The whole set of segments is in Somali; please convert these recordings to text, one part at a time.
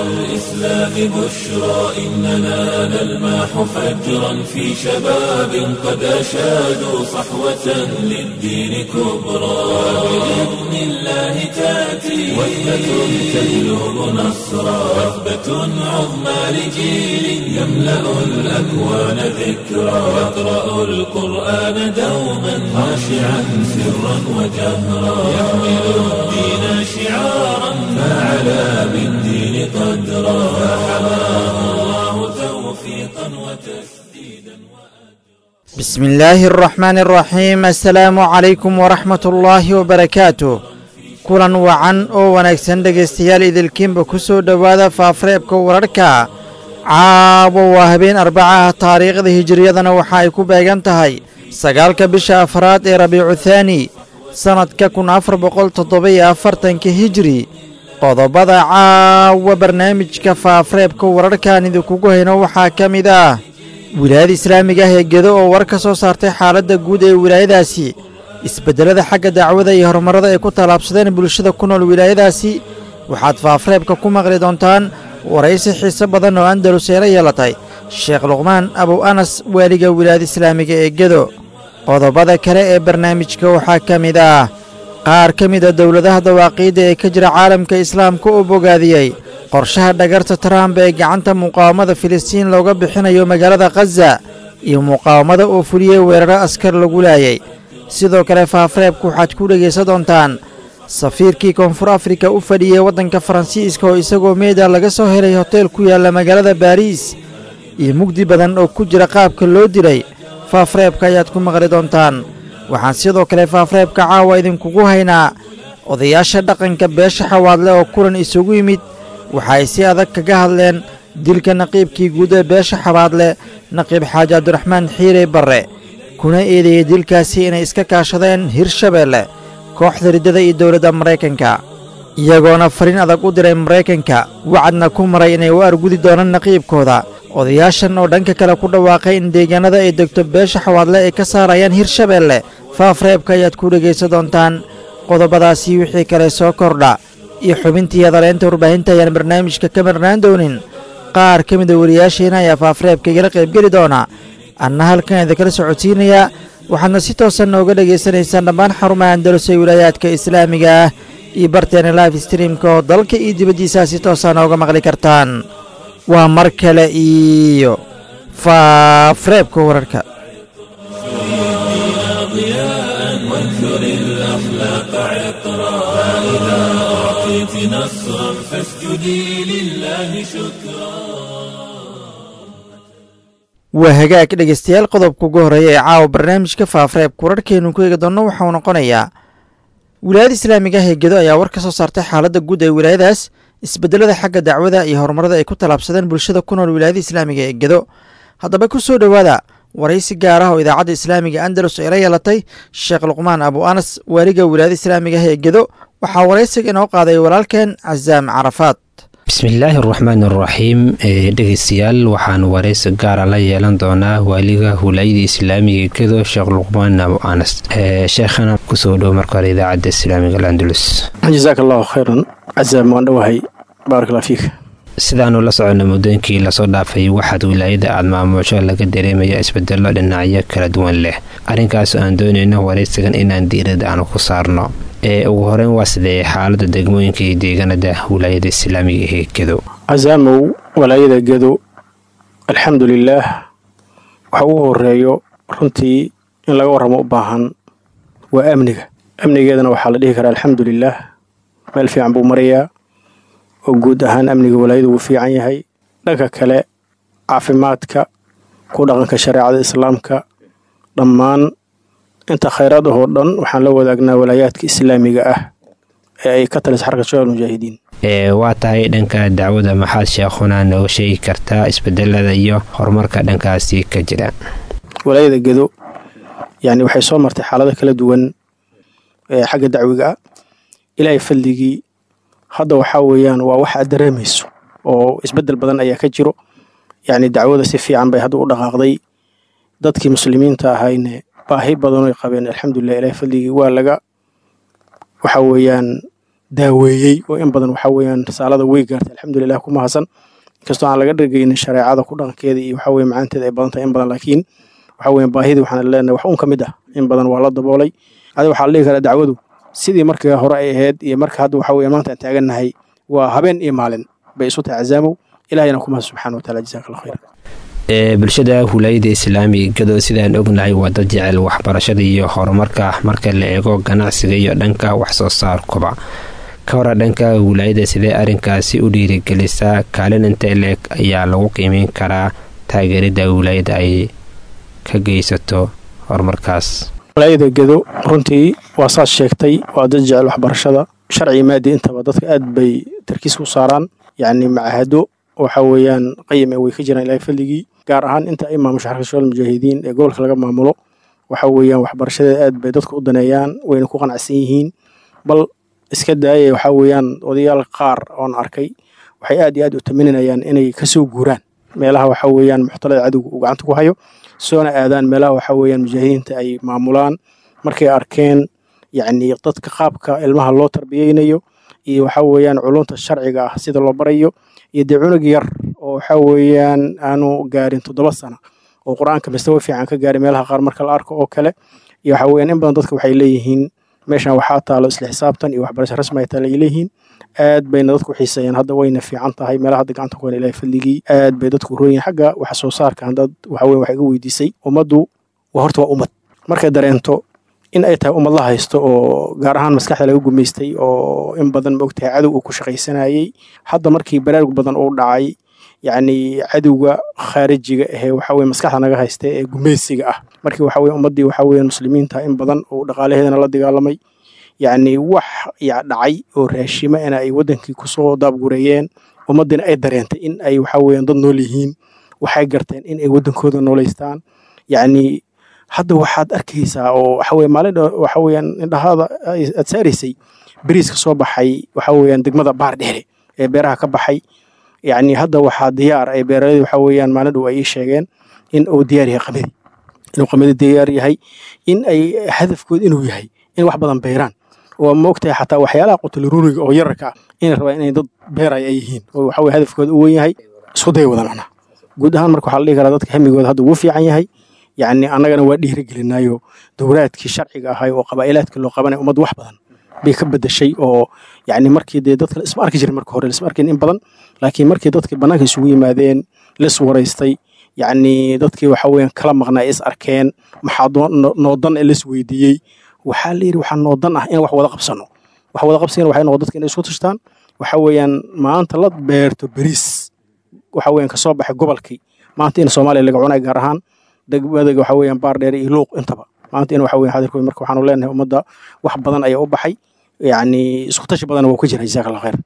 الإسلام بشرى إننا نلمح فجرا في شباب قد أشادوا صحوة للدين كبرى بإذن الله تأتي وثبة تهلب نصرا وثبة عظمى لجيل يملأ الأكوان ذكرا يقرأ القرآن دوما خاشعا سرا وجهرا يحمل الدين شعارا فعلى بالدين قدرا فحماه الله توفيقا وتسديدا بسم الله الرحمن الرحيم السلaamu calaykum waraxmat ullaahi wabarakaatu kulan wacan oo wanaagsan dhegaystayaal idilkiinba ku soo dhowaada faafareebka wararhka caawa waa habeen arbacaha taariikhda hijiriyadana waxa ay ku beegan tahay sagaalka bisha afraad ee rabiicu thaani sannadka kun afar boqol toddoba-iyo afartanka hijiri qodobada caawa barnaamijka faafareebka wararhkan idinkugu hayno waxaa ka mid ah wilaayada islaamiga ah ee gedo oo war ka soo saartay xaaladda guud ee wilaayadaasi isbeddelada xagga dacwada iyo horumarrada ay ku tallaabsadeen bulshada ku nool wilaayadaasi waxaad faafareebka ku maqli doontaan waraysi xiise badan oo andalus eela yeelatay sheekh luqmaan abow anas waaliga wilaayada islaamiga ee gedo qodobada kale ee barnaamijka waxaa ka mid ah qaar ka mid a dowladaha dawaaqiidda ee ka jira caalamka islaamka oo bogaadiyey qorshaha dhagarta trump ee gacanta muqaawamada filistiin looga bixinayo magaalada khaza iyo muqaawamada oo fuliyey weeraro askar lagu laayay sidoo kale faafareebka waxaad ku dhegaysan doontaan safiirkii koonfur afrika u fadhiyey waddanka faransiiska oo isagoo meeda laga soo helay hoteel ku yaalla magaalada baariis iyo mugdi badan oo ku jira qaabka loo dilay faafareebka ayaad ku maqli doontaan waxaan sidoo kale faafareebka caawa idinkugu haynaa odayaasha dhaqanka beesha xawaadle oo kulan isugu yimid waxa ay si adag kaga hadleen dilka naqiibkii guud ee beesha xabaadle naqiib xaaji cabdiraxmaan xiirey barre kuna eedeeyey dilkaasi inay iska kaashadeen hirshabeelle kooxda riddada iyo dowladda maraykanka iyagoona fariin adag u diray maraykanka wacadna ku maray inay u argudi doonaan naqiibkooda odayaashan oo dhanka kale ku dhawaaqay in deegaanada ay degto beesha xawaadle ay ka saarayaan hirshabeelle faafreebka ayaad ku dhegaysan doontaan qodobadaasii wixii kale soo kordha iyo xubintii hadaleynta warbaahinta ayaan barnaamijka ka marnaan doonin qaar ka mida wariyaasheena ayaa faafareebka igala qaybgeli doona anna halkan idinkala socodsiinayaa waxaadna si toosan nooga dhegaysanaysaan dhammaan xarumaha andalus ee wilaayaadka islaamiga ah iyo barteena life streamka oo dalka iyo dibaddiisaa si toosa nooga maqli kartaan waa mar kale iyo faafareebka wararka وانثر الأخلاق عطرا فإذا أعطيت نصرا فاسجدي لله شكرا waa hagaag dhegaystayaal qodobka ugu horreeya ee caawa barnaamijka faafareebka wararkeenu ku eegi doonno waxauu noqonayaa wilaayada islaamiga ah ee gedo ayaa war ka soo saartay xaaladda guud ee wilaayadaas isbeddelada xagga dacwada iyo horumarada ay ku tallaabsadeen bulshada ku nool wilaayada islaamiga ee gedo haddaba ku soo dhowaada waraysi gaar ah oo idaacadda islaamiga andalus ay la yeelatay sheekh luqmaan abu anas waaliga wilaayada islaamiga ah ee gedo waxaa waraysiga inoo qaaday walaalkeen casaam carafaad bismillaahi araxmaan araxiim dhegeystayaal waxaan waraysi gaara la yeelan doonaa waaliga wilaayada islaamiga gedo sheekh luqmaan abu anas sheekhana kusoo dhow marka hore idaacadda islaamiga alandalus jasaak allahu khayran casaam waan dhowahay baarakalla fiik sidaanu la socona muddooyinkii lasoo dhaafay waxaad wilaayada aad maamuusho laga dareemaya isbedelo dhinacyo kala duwan leh arrinkaas aan doonayno waraysigan inaan diirada aan ku saarno ee ugu horeyn waa sidee xaalada degmooyinka iyo deegaanada wilaayada islaamiga ee gedo casaamow walaayada gedo alxamdu lilaah waxa ugu horeeyo runtii in laga warramo u baahan waa amniga amnigeedana waxaa la dhihi karaa alxamdu lilaah meel fiican buu marayaa oo guud ahaan amniga walaayada wuu fiican yahay dhanka kale caafimaadka ku dhaqanka shareecada islaamka dhammaan inta khayraad ahoo dhan waxaan la wadaagnaa walaayaadka islaamiga ah ee ay ka talisa xarka shabaab mujaahidiin ee waa tahay dhanka dacwada maxaad sheekhuna nooga sheegi kartaa isbedelada iyo horumarka dhankaasi ka jira walaayada gedo yani waxay soo martay xaalado kala duwan ee xagga dacwiga ah ilaahay fadligii hadda waxaa weeyaan waa wax aad dareemayso oo isbedel badan ayaa ka jiro yacni dacwada si fiican bay hadda u dhaqaaqday dadkii muslimiinta ahayne baahi badanoy qabeen alxamdulilah ilaahay fadligii waa laga waxa weeyaan daaweeyey oo in badan waxa weeyaan risaalada way gaartay alxamdulilah ku mahadsan inkastoo aan laga dhegeynin shareecada ku dhaqankeeda iyo waxa weye macaanteeda ay badan tahay in badan laakiin waxa weeye baahidii waxaan leenahay wax un ka mid ah in badan waa la daboolay adi waxaa la dhihi karaa dacwadu sidii markii hore ay ahayd iyo marka hadda waxa weye maanta aan taagannahay waa habeen iyo maalin bay isu tahay cazaamow ilahayna ku mahad subxaana wa taala jazaaka allah khayr ee bulshada hulayada islaamiga gado sidaan ognahay waa dad jecel waxbarashada iyo horumarka marka la eego ganacsiga iyo dhanka waxsoo saarkuba ka hora dhanka wilaayada sidee arrinkaasi u dhiirigelisaa kaalin inta leeg ayaa lagu qiimeyn karaa taageerida wilaayada ay ka geysato horumarkaas walaayada gedo runtii waa saas sheegtay waa dad jecel waxbarashada sharci maadi intaba dadka aad bay tarkiis u saaraan yacni macahado waxa weeyaan qayim way ka jiraan ilaahay fadligii gaar ahaan inta ay maamusho xarka shabaal mujaahidiin ee gobolka laga maamulo waxa weeyaan waxbarashadeeda aad bay dadka u daneeyaan wayna ku qanacsan yihiin bal iska daaya waxa weeyaan odayaal qaar oon arkay waxay aad iyo aad u taminanayaan inay kasoo guuraan meelaha waxa weeyaan muxtalada cadowga uu gacanta ku hayo soona aadaan meelaha waxa weeyaan mujaahidiinta ay maamulaan markay arkeen yacni dadka qaabka ilmaha loo tarbiyeynayo iyo waxa weeyaan culunta sharciga ah sida loo barayo iyo dee cunug yar oo waxa weeyaan aanu gaarin toddoba sano oo qur-aanka mastawa fiican ka gaaray meelaha qaar marka la arko oo kale iyo waxa weeyaan in badan dadka waxay leeyihiin meeshan waxaa taalo isla xisaabtan iyo waxbarasho rasmi ay taala ay leeyihiin aad bayna dadku xiiseeyaan hadda wayna fiican tahay meelaha hadda gacanta ku hena ilahay fadligii aad bay dadku rooyihin xagga wax soo saarka haddaad waxa weyan wax iga weydiisay ummaddu waa horta waa ummad markay dareento in ay tahay ummad la haysto oo gaar ahaan maskaxda laga gumaystay oo in badan maogtahay cadow uu ku shaqaysanayey hadda markii baraarug badan uu dhacay yacni cadowga khaarijiga ahee waxa weye maskaxda naga haysta ee gumaysiga ah markii waxa weye ummaddii waxa weeye muslimiinta in badan uu dhaqaalaheedana la dagaalamay yacni wax ya dhacay oo raashima in ay waddankii kusoo daabgureeyeen ummaddiina ay dareentay in ay waxa weeyaan dad nool yihiin waxay garteen in ay waddankooda nooleystaan yacni hadda waxaad arkaysaa oo waxa weye maalin waxa weeyaan indhahaada aad saaraysay beriiska soo baxay waxa weeyaan degmada baar dheere ee beeraha ka baxay yacni hadda waxaa diyaar ay beeraleyda waxa weeyaan maalin dhow ay ii sheegeen in uu diyaar yahay qamadi inuu qamadi diyaar yahay in ay hadafkooda inuu yahay in wax badan beeraan oo maogtahay xataa waxyaalaha qutulruuriga oo yararka ah inay rabaan inay dad beeraya ay yihiin oo waxa weye hadafkooda u wen yahay isku day wada macnaha guud ahaan marka waxaa la dhihi karaa dadka hamigooda hadda wuu fiican yahay yacni annagana waa dhiirigelinaayo dowlaadkii sharciga ahay oo qabaa'ilaadka loo qabanaya ummad wax badan bay ka bedeshay oo yacni markii dee dadka isma arki jirin marka hore lisma arkin in badan laakiin markii dadka bannaanka isugu yimaadeen lis waraystay yacni dadkii waxa weeyaan kala maqnaa is arkeen maxaa noodan ee lis weydiiyey waxaa la yidhi waxaa noodan ah in wax wada qabsano wax wada qabsigana waxay noqon dadka inay isku tashtaan waxa weeyaan maanta la beerto beriis waxa weeyaan kasoo baxay gobolkii maanta in soomaaliya laga cunay gaar ahaan degmada waxa weeyaan baar dheer iyo luuq intaba maanta in waxa weeyaan xadirkooda marka waxaanu leenahay ummadda wax badan ayaa u baxay yacni isku tashi badan waa ku jira jazaaka allah khayr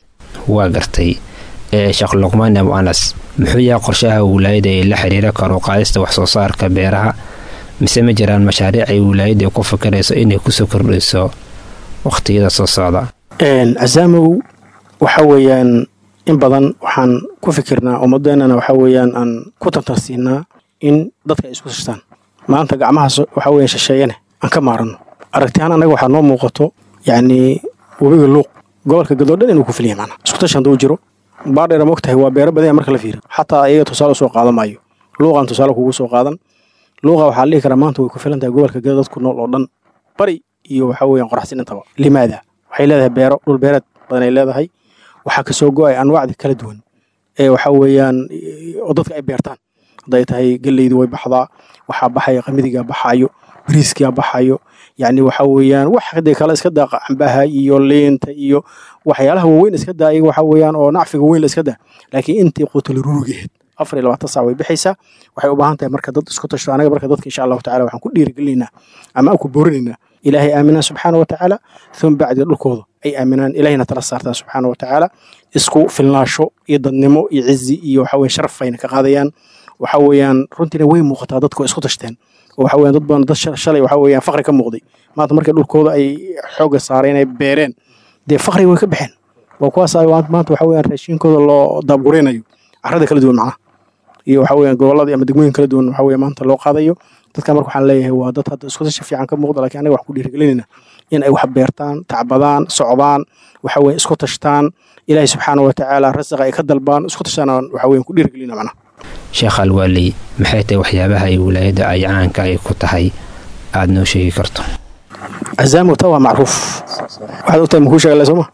waa gartay sheekh luqmaan abu anas muxuu yahay qorshaha wilaayada ee la xiriira karuqaadista wax soo saarka beeraha mise ma jiraan mashaariic ay wilaayada ku fikirayso inay kusoo kordhayso waqtiyada soo socda casaamow waxa weeyaan in badan waxaan ku fikirnaa ummadeennana waxa weeyaan aan ku tantarsiinaa in dadka ay isku tashtaan maanta gacmahaas waxa weeyaan shisheeyane aan ka maaranno aragtihaan annaga waxaa noo muuqato yacni webiga luuq gobolka gadoo dhan inuu ku filya macnaa isku tashi hadduu jiro baardheera ma ogtahay waa beero badanya marka la fiiro xataa iyaga tusaale usoo qaadan maayo luuqaan tusaale kugu soo qaadan luuqa waxaa la dhihi karaa maanta way ku filan tahay gobolka gada dadku nool oo dhan bari iyo waxa weeyaan qoraxsin intaba limaada waxay leedahay beero dhul beereed badan ay leedahay waxaa kasoo go-ay anwaacda kala duwan ee waxa weeyaan oo dadka ay beertaan hadday tahay geleydu way baxdaa waxaa baxaya qamidigaa baxaayo bariiskaa baxayo yacni waxa weeyaan wax hadee kale iska daa cambaha iyo liinta iyo waxyaalaha waaweyn iska daa iyaga waxa weeyaan oo nacfiga weyn la iska daa laakiin intii qutul rurugeed afar iyo labaatan sac way bixaysaa waxay u baahan tahay marka dad isku tashto anaga marka dadka insha allahu tacala waxaan ku dhiirigelinaynaa ama aan ku boorinaynaa ilaahay aaminaan subxaana wa tacaala uma bacdi dhulkooda ay aaminaan ilaahayna tala saartaan subxaana wa tacaala isku filnaasho iyo dadnimo iyo cizi iyo waxa weye sharaf ayna ka qaadayaan waxa weeyaan runtiina way muuqataa dadku isku tashteen oo waxa weeyaan dad badan dad shalay waxa weeyaan faqri ka muuqday maanta markay dhulkooda ay xoogga saareen ay beereen dee faqri way ka baxeen waa kuwaas maanta waxa weeyaan raashinkooda loo daabguraynayo carrada kala duwan macnaha iyo waxa weeyaan gobolada ama degmooyin kala duwan waxa weeye maanta loo qaadayo dadka marka waxaan leeyahay waa dad hadda isku tashi fiican ka muuqda laakiin anaga wax ku dhiirigelinayna in ay wax beertaan tacbadaan socdaan waxa weye isku tashtaan ilaahay subxaana wa tacaala rasaqa ay ka dalbaan isku tashtaan waxa weye ku dhiirgelina macnaha sheekh alwaali maxay tahay waxyaabaha ay wilaayadda ay caanka ay ku tahay aada noo sheegi karto cazaamota waa macruuf waxaad ogtahay makuu sheegale sooma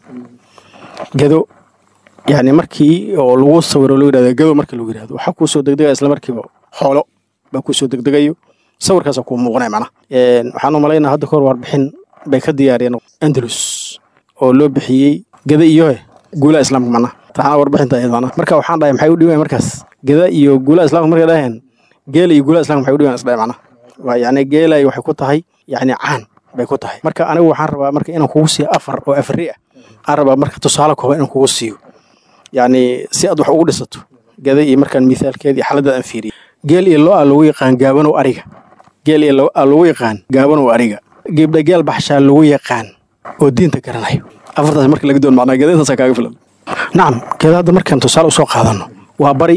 gado yani markii oo lagu sawiro loo yidhahdo gado marka lagu yidhahdo waxaa kuu soo degdegaya isla markiiba xoolo baa kuu soo degdegayo sawirkaasa kuu muuqanaya macnaha waxaan u malaynaa hadda kahor warbixin bay ka diyaariyeen andalus oo loo bixiyey gada iyo guulaha islaamka macnaha taana warbixinta iyadana marka waxaan dhahay maxay u dhiwayan markaas gada iyo guulaha islamka markay dhaheen geela iyo guulaha islamka maxay u dhiwayan isdhahay macnaha waa yacni geelay waxay ku tahay yacni caan bay ku tahay marka anigu waxaan rabaa marka inaan kugu siiyo afar oo afari ah aan rabaa marka tusaale kooban inaan kugu siiyo yacni si aad wax ugu dhisato gada iyo markaan mithaalkeeda iyo xaaladda aan fiiriyo geel iyo lo-a lagu yaqaan gaabanow ariga geel iyo lo-a lagu yaqaan gaabanow ariga geebdha geel baxshaa lagu yaqaan oo diinta garanayo afartaas marka laga doon macnaa gada intaasaa kaaga filan nacam gada hadda markaan tusaale usoo qaadano waa bari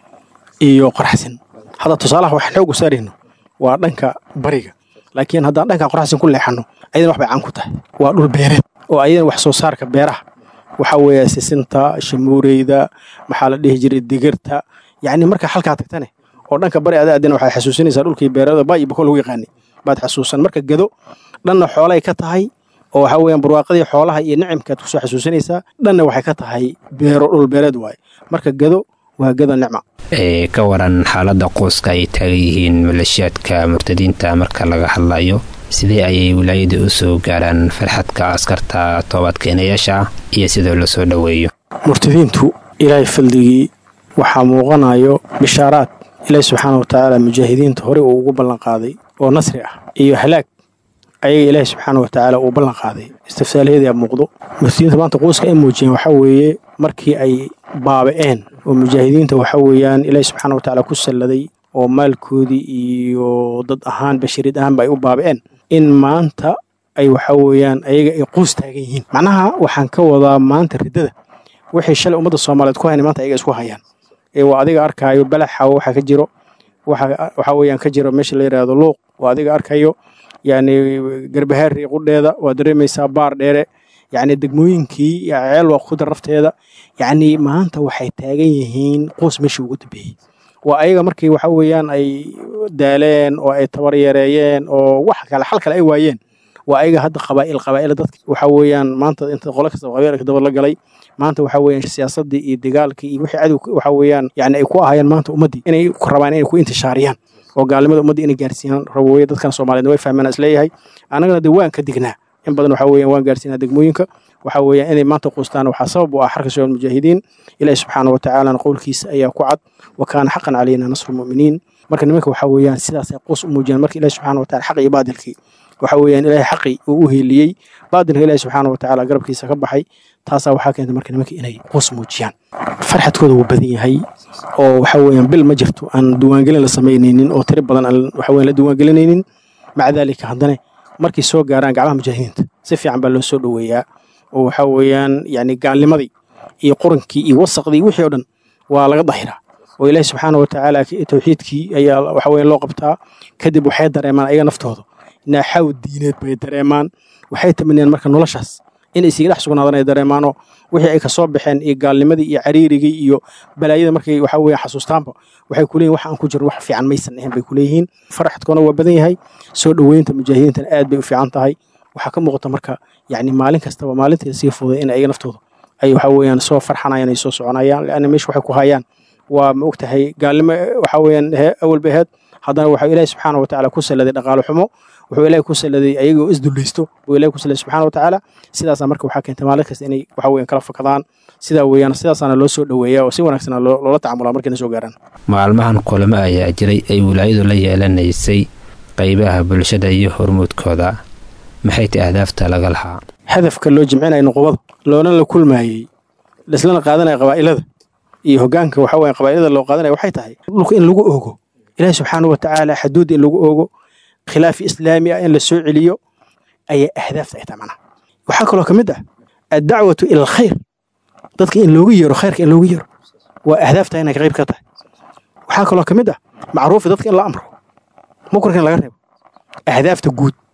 iyo qoraxsin hadda tusaalaha waxaan xoog u saarayno waa dhanka bariga laakiin haddaan dhanka qoraxsin ku leexano ayadana wax bay caan ku tahay waa dhul beereed oo ayadana wax soo saarka beeraha waxaa weeye sisinta shamuureyda maxaa la dhihi jiray digirta yacni marka halkaa tagtane oo dhanka bari ada adina waxaad xasuusinaysaa dhulkii beerada baa iyo bako lagu yaqaanay baad xasuusan marka gado dhanna xoolay ka tahay oo waxaa weeyaan barwaaqadii xoolaha iyo nicimkaad kusoo xasuusinaysaa dhanna waxay ka tahay beero dhul beereed waaye marka gado waa gado nicma ee ka waran xaaladda quuska ay taagan yihiin maleeshiyaadka murtadiinta marka laga hadlayo sidee ayay wilaayada u soo gaaraan farxadka askarta toobadkeenayaasha iyo sidoo la soo dhoweeyo murtadiintu ilaahay faldigii waxaa muuqanayo bishaaraad ilaahi subxaana wa tacaala mujaahidiinta hore uu ugu ballanqaaday oo nasri ah iyo halaag ayaga ilaahi subxaana wa tacaala uu ballan qaaday istifsaalaheedaa muuqdo murtadiinta maanta quuska ay muujiyeen waxaa weeye markii ay baaba'een oo mujaahidiinta waxaa weeyaan ilaahi subxaana wa tacaala ku salladay oo maalkoodii iyo dad ahaan basharid ahaanba ay u baaba'een in maanta ay waxaa weeyaan ayaga ay quus taagan yihiin macnaha waxaan ka wadaa maanta riddada waxay shalay ummadda soomaaliyeed ku hayn maanta ayaga isku hayaan ee waa adiga arkaayo balaxawo waxaa ka jiro waxaa weeyaan ka jiro meesha la yidhaahdo luuq waa adiga arkayo yacni garbahaari qudheeda waa dareemaysaa baar dheere yacni degmooyinkii ceel waa ku darafteeda yacni maanta waxay taagan yihiin quus meeshii ugu dambeeyey waa ayaga markii waxa weeyaan ay daaleen oo ay tabar yareeyeen oo wax kale xal kale ay waayeen waa ayaga hadda qabaa'il qabaa'il dadka waxa weeyaan maanta inta qolo kasta qabiilka daba la galay maanta waxa weeyaan siyaasadii iyo dagaalkii iyo wixii cadow waxa weeyaan yani ay ku ahayeen maanta ummaddii inay rabaan inay ku intishaariyaan oo gaalnimada ummadda inay gaarsiiyaan rabooye dadkan soomaaliyeed way fahmeen isleeyahay annagana dee waan ka dignaa in badan waxa weeyaan waan gaarsiinaa degmooyinka waxa weeyaan inay maanta quustaan waxaa sabab u ah xarka shabaab mujaahidiin ilaahi subxaana wa tacaalana qowlkiisa ayaa ku cad wa kaana xaqan calayna nasru muminiin marka nimanka waxa weeyaan sidaasay quus u muujiyaan marka ilahi subxaana wa tacala xaq iyo baadilkii waxa weeyaan ilaahay xaqii uu u heeliyey baadilka ilaahi subxaana wa tacaala garabkiisa ka baxay taasaa waxaa keentay marka nimanka inay quus muujiyaan farxadkooda wuu badan yahay oo waxa weeyaan bil ma jirto aan diiwaangelin la samaynaynin oo tiri badan aan waxa weeyaan la diiwaangelinaynin maca daalika haddana markay soo gaaraan gacmaha mujaahidiinta si fiican baa loo soo dhoweeyaa oo waxa weeyaan yani gaalnimadii iyo qurankii iyo wasaqdii wixii oo dhan waa laga dahiraa oo ilaahi subxaana wa tacaala tawxiidkii ayaa waxa weeyaan loo qabtaa kadib waxay dareemaan ayaga naftooda naaxaw diineed bay dareemaan waxay tamaniyaan marka noloshaas inay isiga dhex sugnaadan ay dareemaanoo wixii ay kasoo baxeen iyo gaalnimadii iyo cariirigii iyo balaayada markay waxa weeye xasuustaanba waxay kuleeyihin wax aan ku jirin wax fiican maysan ahayn bay kuleeyihiin faraxadkoona waa badan yahay soo dhoweynta mujaahidiintana aad bay u fiican tahay waxaa ka muuqata marka yacni maalin kastaba maalintii sii fuday in ayaga naftooda ay waxa weeyaan soo farxanayaan ay soo soconayaan leanna meesha waxay ku hayaan waa ma ogtahay gaalnimo waxa weeyaan awal bay ahayd haddana waxaa ilaahi subxaana wa tacaala ku salladay dhaqaalo xumo wuxuu ilaahi ku salladay ayagoo isdullaysto buu ilahi ku salladay subxaana wa tacaala sidaasaa marka waxaa keentay maalin kasta inay waxa weeyaan kala fakadaan sidaa weeyaan sidaasaana loo soo dhoweeyaa oo si wanaagsan loola tacamulaa markayna soo gaaraan maalmahan kulamo ayaa jiray ay wilaayadu la yeelanaysay qaybaha bulshada iyo hormuudkooda maxay tahay ahdaafta laga lahaa hadafka loo jimcinaya nuqubada loona la kulmaayey laislana qaadanaya qabaa'ilada iyo hogaanka waxa weya qabaa'ilada loo qaadanaya waxay tahay dhulka in lagu oogo ilaahi subxaana wa tacaala xaduudda in lagu oogo khilaafi islaami ah in la soo celiyo ayaa ahdaafta ay tahay macnaha waxaa kaloo ka mid ah addacwatu ila alkhayr dadka in loogu yeero khayrka in loogu yeero waa ahdaafta inay qayb ka tahay waxaa kaloo ka mid ah macruufi dadka in la amro mukarka in laga reebo ahdaafta guud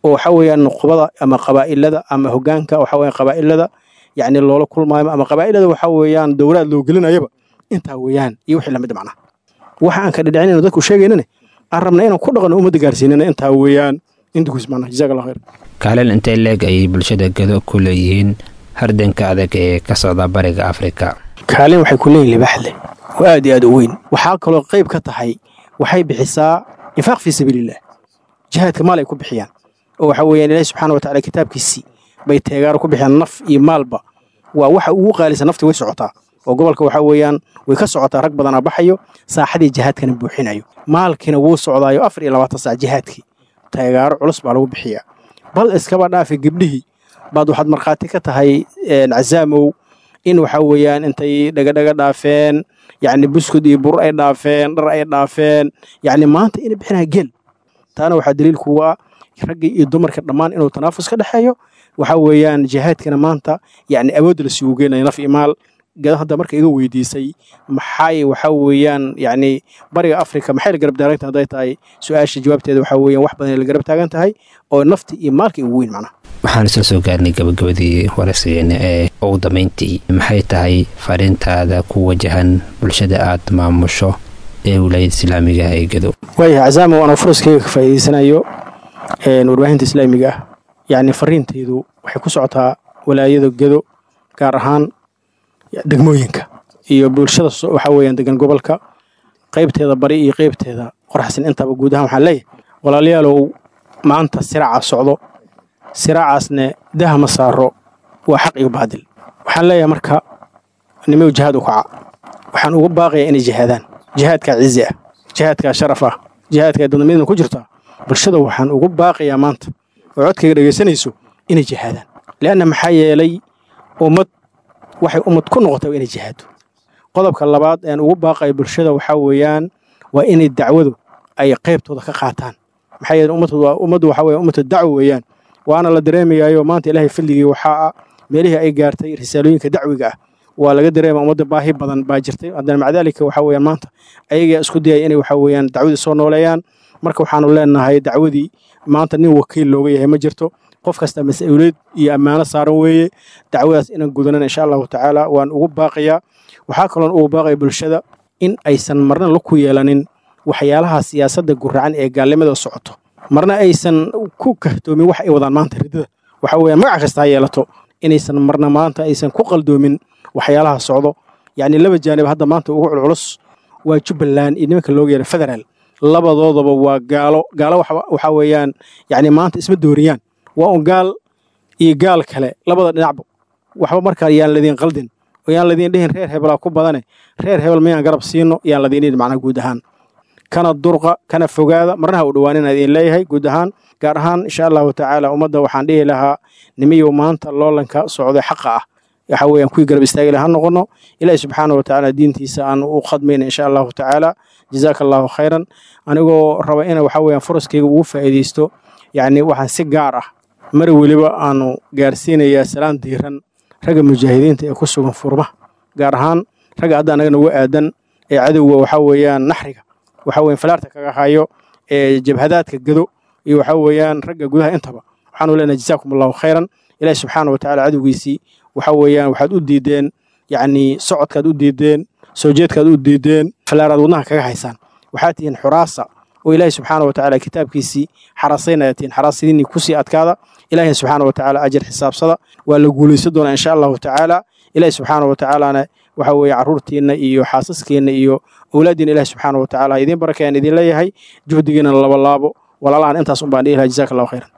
oo waxa weeyaan nuqbada ama qabaa'ilada ama hogaanka waxa weeyaan qabaa'ilada yacni loola kulmaayo ama qabaa'ilada waxa weeyaan dowlaad loo gelinayaba intaa weeyaan iyo wixii lamid macnaha waxa aan ka dhidhicinayno dadku sheegaynane aan rabna inaan ku dhaqanno ummadda gaarsiinana intaa weeyaan intukuis macnaha jazaak allah khayr kaalin intay leeg ayay bulshada gado ku leeyihiin hardanka adag ee ka socda bariga afrika kaalin waxay ku leeyihin libaax leh oo aad iyo aad u weyn waxaa kaloo qayb ka tahay waxay bixisaa infaaq fii sabiiliillah jihaadka maal ay ku bixiyaan oo waxa weeyaan ilaahi subxaana wa tacala kitaabkiisii bay teegaaro ku bixiyaan naf iyo maalba waa waxa ugu qaalisa nafti way socotaa oo gobolka waxa weeyaan way ka socotaa rag badanaa baxayo saaxadii jihaadkana buuxinayo maalkiina wuu socdaayo afar iyo labaatan saac jihaadkii teegaaro culus baa lagu bixiyaa bal iskaba dhaafi gabdhihii baad waxaad markhaati ka tahay casaamow in waxa weeyaan intay dhagadhaga dhaafeen yacni buskud iyo bur ay dhaafeen dhar ay dhaafeen yacni maanta inay bixinaya geel taana waxaa daliil kugu ah ragga iyo dumarka dhammaan inuu tanaafus ka dhexeeyo waxa weeyaan jihaadkana maanta yacni awoodda la sii ugeynaya naf iyo maal gada hadda marka iga weydiisay maxay waxa weeyaan yacni bariga afrika maxay la garab taagan tahay hadday tahay su-aasha jawaabteeda waxa weeyaan wax badan ay la garab taagan tahay oo nafti iyo maalka ugu weyn macnaha waxaan isla soo gaarnay gabagabadii waraysigeena ee ugu dambayntii maxay tahay fariintaada ku wajahan bulshada aad maamusho ee wilaayada islaamiga ah ee gado waayahay casaamo anoo furaskayga ka faa'iidaysanayo warbaahinta islaamiga ah yacni fariintaydu waxay ku socotaa walaayada gado gaar ahaan degmooyinka iyo bulshada waxa weeyaan degan gobolka qaybteeda bari iyo qaybteeda qoraxsan intaba guud ahaan waxaan leeyahay walaalayaalow maanta siraaca socdo siraacaasne daha ma saaro waa xaq iyo baadil waxaan leeyahay marka nimaw jihaad u kaca waxaan ugu baaqayaa inay jihaadaan jihaadkaa cizi ah jihaadkaa sharaf ah jihaadkaa dadnimidna ku jirtaa bulshada waxaan ugu baaqayaa maanta oo codkayga dhegaysanayso inay jihaadaan leanna maxaa yeelay ummad waxay ummad ku noqotay waa inay jihaado qodobka labaad aan ugu baaqaya bulshada waxaa weeyaan waa inay dacwadu ay qaybtooda ka qaataan maxaa yeele ummaddu waxaa weeye ummatu dacwo weeyaan waana la dareemayaayo maanta ilaahay fadligii waxaa ah meelihii ay gaartay risaalooyinka dacwiga ah waa laga dareema ummadda baahi badan baa jirtay haddana maca daalika waxaa weeyaan maanta ayagaa isku dayaya inay waxaa weeyaan dacwadii soo nooleeyaan marka waxaanu leenahay dacwadii maanta nin wakiil looga yahay ma jirto qof kasta mas-uuliyad iyo ammaano saaran weeye dacwadaas inaan gudanan insha allahu tacaala waan ugu baaqayaa waxaa kaloon ugu baaqaya bulshada in aysan marna la ku yeelanin waxyaalaha siyaasadda guracan ee gaalnimada socoto marna aysan ku kahtoomin wax ay wadaan maanta ridada waxa weeyaan magac kasta ha yeelato inaysan marna maanta aysan ku qaldoomin waxyaalaha socdo yacni laba jaanib hadda maanta ugu culculus waa jubbaland iyo nimanka looga yeera federaal labadoodaba waa gaalo gaalo waxaa weeyaan yacni maanta isma dooriyaan waa un gaal iyo gaal kale labada dhinacba waxba markaa yaan ladiin qaldin oo yaan ladiin dhihin reer hebelaa ku badane reer hebel mayaan garab siino yaan ladiin dhihin macnaha guud ahaan kana durqa kana fogaada marnaha u dhawaanin idin leeyahay guud ahaan gaar ahaan insha allahu tacaala ummadda waxaan dhihi lahaa nimiyow maanta loolanka socday xaqa ah waxa weeyaan kuwii garab istaagila ha noqono ilaahi subxaana wa tacaala diintiisa aan u khadmayna insha allahu tacaala jazaaka allahu khayran anigoo raba ina waxa weeyaan furaskayga ugu faa'iidaysto yacni waxaan si gaar ah mar weliba aanu gaarsiinayaa salaan diiran ragga mujaahidiinta ee ku sugan furmaha gaar ahaan ragga hadda anaga nagu aadan ee cadowga waxa weeyaan naxriga waxa weeyaan falaarta kaga hayo ee jabhadaadka gado iyo waxa weeyaan ragga gudaha intaba waxaanu leenahay jazaakum allahu khayran ilaahi subxaana wa tacaala cadowgiisii waxa weeyaan waxaad u diideen yacni socodkaad u diideen soo jeedkaad u diideen falaaraad wadnaha kaga haysaan waxaad tihiin xuraasa oo ilaahi subxaana wa tacaala kitaabkiisii xarasaynaya tihiin xaraasadiinii kusii adkaada ilaahi subxaana wa tacaala ajar xisaabsada waa la guulaysan doonaa insha allahu tacaala ilaahi subxaana wa tacaalana waxa weeye carruurtiinna iyo xaasaskeenna iyo owlaaddiina ilaahi subxaana wa tacaala idiin barakayaan idin leeyahay juhdigiina laba laabo walaalahan intaas un baan dhihi lahaa jazaaka allahu khayran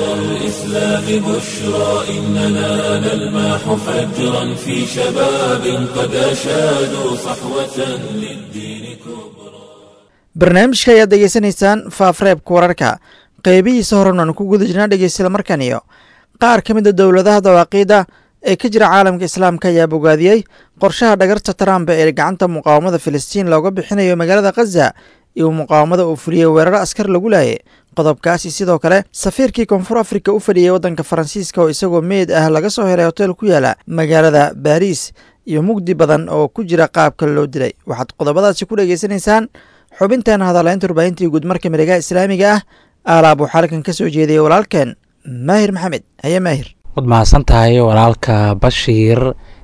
الإسلام بشرى إننا نلمح فجرا في شباب قد أشادوا صحوة للدين كبرى barnaamijka ayaad degeysanaysaan faafreebka wararka qeybihiisa horan aan ku guda jirnaa dhegeysyada markan iyo qaar ka mid a dowladaha dawaaqiida ee ka jira caalamka islaamka ayaa bogaadiyey qorshaha dhagarta trump ee gacanta muqaawamada filistiin looga bixinayo magaalada khaza iyo muqaawamada uu fuliyey weeraro askar lagu laayay qodobkaasi sidoo kale safiirkii koonfur afrika u fadhiyey waddanka faransiiska oo isagoo meyd ah laga soo helay hotel ku yaala magaalada baariis iyo mugdi badan oo ku jira qaabka loo dilay waxaad qodobadaasi ku dhegeysanaysaan xubinteena hadalaynta warbaahintii guud marka miregaha islaamiga ah aalaab waxaa halkan ka soo jeediyay walaalkeen maahir maxamed haye maahir waad mahadsan tahay walaalka bashiir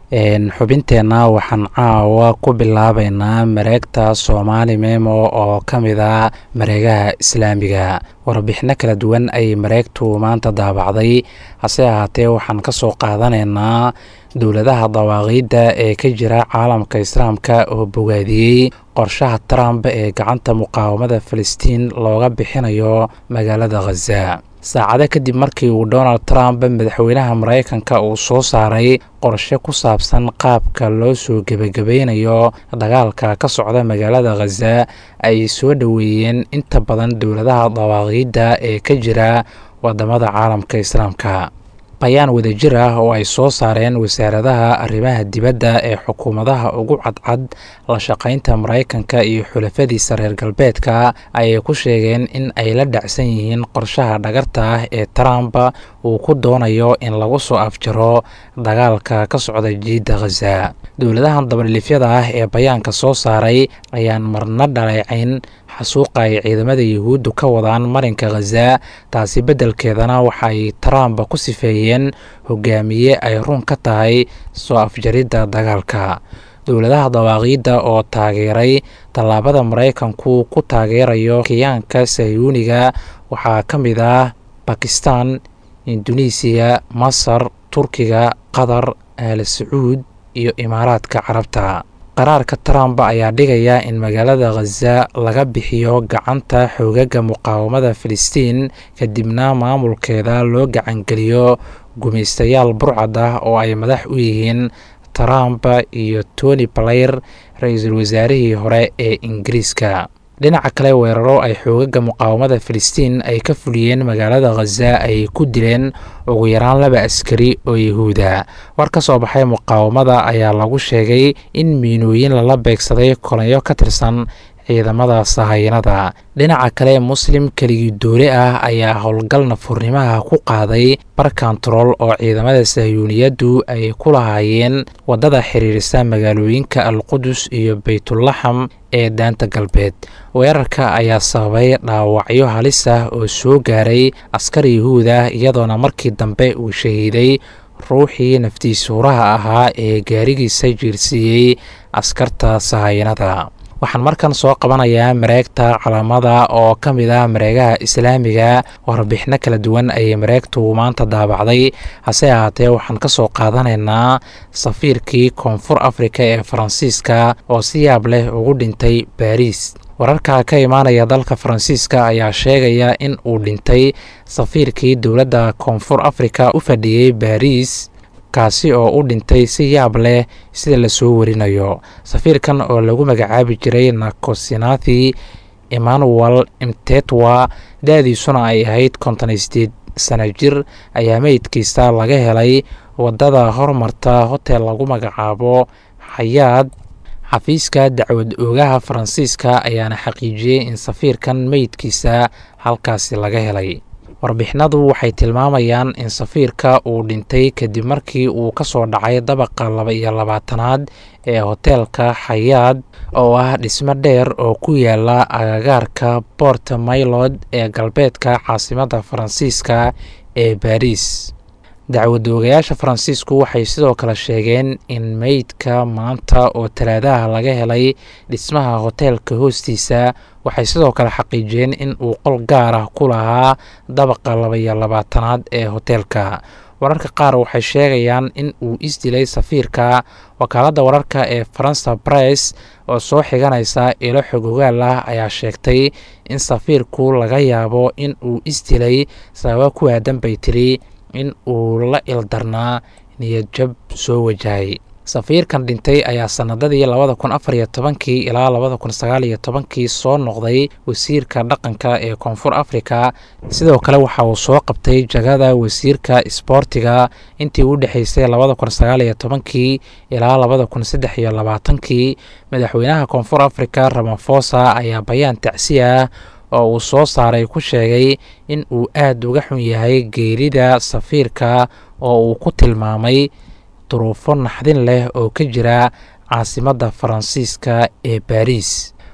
xubinteenna waxaan caawa ku bilaabaynaa mareegta soomaali memo oo ka mid ah mareegaha islaamiga warbixino kala duwan ayay mareegtu maanta daabacday hase ahaatee waxaan ka soo qaadanaynaa dowladaha dawaaqiidda ee ka jira caalamka islaamka oo bogaadiyey qorshaha trump ee gacanta muqaawamada falastiin looga bixinayo magaalada khaza saacado kadib markii uu donald trump madaxweynaha maraykanka uu soo saaray qorshe ku saabsan qaabka loo soo gebagabeynayo dagaalka ka socda magaalada khaza ay soo dhoweeyeen inta badan dowladaha dawaaqiidda ee ka jira wadamada caalamka islaamka bayaan wadajir ah oo ay soo saareen wasaaradaha arrimaha dibadda ee xukuumadaha ugu cadcad la shaqaynta maraykanka iyo xulafadiisa reer galbeedka ayay ku sheegeen in ay la dhacsan yihiin qorshaha dhagarta ah ee trump uu ku doonayo in lagu soo afjaro dagaalka ka socda jiidda khaza dowladahan dabadhilifyada ah ee bayaanka soo saaray ayaan marna dhaleecayn xasuuqa ay ciidamada yuhuuddu ka wadaan marinka khaza taasi beddelkeedana waxaay trump ku sifeeyeen hogaamiye ay run ka tahay soo afjaridda dagaalka dowladaha dawaaqiidda oo taageeray tallaabada maraykanku ku taageerayo kiyaanka sayuuniga waxaa ka mid ah bakistan induneisiya masar turkiga qatar aal sacuud iyo imaaraadka carabta qaraarka trump ayaa dhigaya in magaalada khaza laga bixiyo gacanta xoogaga muqaawamada filistiin kadibna maamulkeeda loo gacangeliyo gumaystayaal burcad ah oo ay madax u yihiin trump iyo tony blair ra-iisul wasaarihii hore ee ingiriiska dhinaca kale weeraro ay xoogaga muqaawamada filistiin ay ka fuliyeen magaalada khaza ay ku dileen ugu yaraan laba askari oo yahuuda war ka soo baxay muqaawamada ayaa lagu sheegay in miinooyin lala beegsaday kolanyo ka tirsan ciidamada sahayanada dhinaca kale muslim keligii doole ah ayaa howlgal nafurnimaha ku qaaday bar kontarool oo ciidamada sahyuuniyaddu ay ku lahaayeen waddada xiriirisa magaalooyinka alqudus iyo baytulaxam ee daanta galbeed weerarka ayaa sababay dhaawacyo halis ah oo soo gaaray askar yahuud ah iyadoona markii dambe uu shahiiday ruuxii naftiisuuraha ahaa ee gaarigiisa jiirsiiyey askarta sahayanada waxaan markan soo qabanayaa mareegta calaamada oo ka mid ah mareegaha islaamiga warbixino kala duwan ayay mareegtu maanta daabacday hase ahaatee waxaan ka soo qaadanaynaa safiirkii koonfur afrika ee faransiiska oo si yaab leh ugu dhintay baariis wararka ka imaanaya dalka faransiiska ayaa sheegaya in uu dhintay safiirkii dowladda koonfur afrika u fadhiyey baariis kaasi oo u dhintay si yaab leh sida lasoo warinayo safiirkan oo lagu magacaabi jiray nakosinathi emmanuel imtetwa da-diisuna ay ahayd konton sideed sana jir ayaa meydkiisa laga helay waddada hormarta hotel lagu magacaabo xayaad xafiiska dacwad oogaha faransiiska ayaana xaqiijiyey in safiirkan meydkiisa halkaasi laga helay warbixinadu waxay tilmaamayaan in safiirka uu dhintay kadib markii uu ka soo dhacay dabaqa laba iyo labaatanaad ee hoteelka xayaad oo ah dhismo dheer oo ku yaala agagaarka bort maylod ee galbeedka caasimadda faransiiska ee baariis dacwad oogayaasha faransiisku waxay sidoo kale sheegeen in meydka maanta oo talaadaha laga helay dhismaha hoteelka hoostiisa waxay sidoo kale xaqiijiyeen in uu qol gaar ah ku lahaa dabaqa labaiyo labaatanaad ee hoteelka wararka qaar waxay sheegayaan in uu isdilay safiirka wakaaladda wararka ee faransa bress oo soo xiganaysa ilo xog ogaal ah ayaa sheegtay in safiirku laga yaabo in uu isdilay sababo ku aadan bay tiri in uu la ildarnaa niyadjab soo wajahay safiirkan dhintay ayaa sanadadii labada kun afar iyo tobankii ilaa labada kun sagaal iyo tobankii soo noqday wasiirka dhaqanka ee koonfur afrika sidoo kale waxa uu soo qabtay jagada wasiirka isboortiga intii u dhexeysay labada kun sagaal iyo tobankii ilaa labada kun saddex iyo labaatankii madaxweynaha koonfur afrika ramafosa ayaa bayaan tacsi ah oo uu soo saaray ku sheegay in uu aad uga xun yahay geerida safiirka oo uu ku tilmaamay duruufo naxdin leh oo ka jira caasimadda faransiiska ee baariis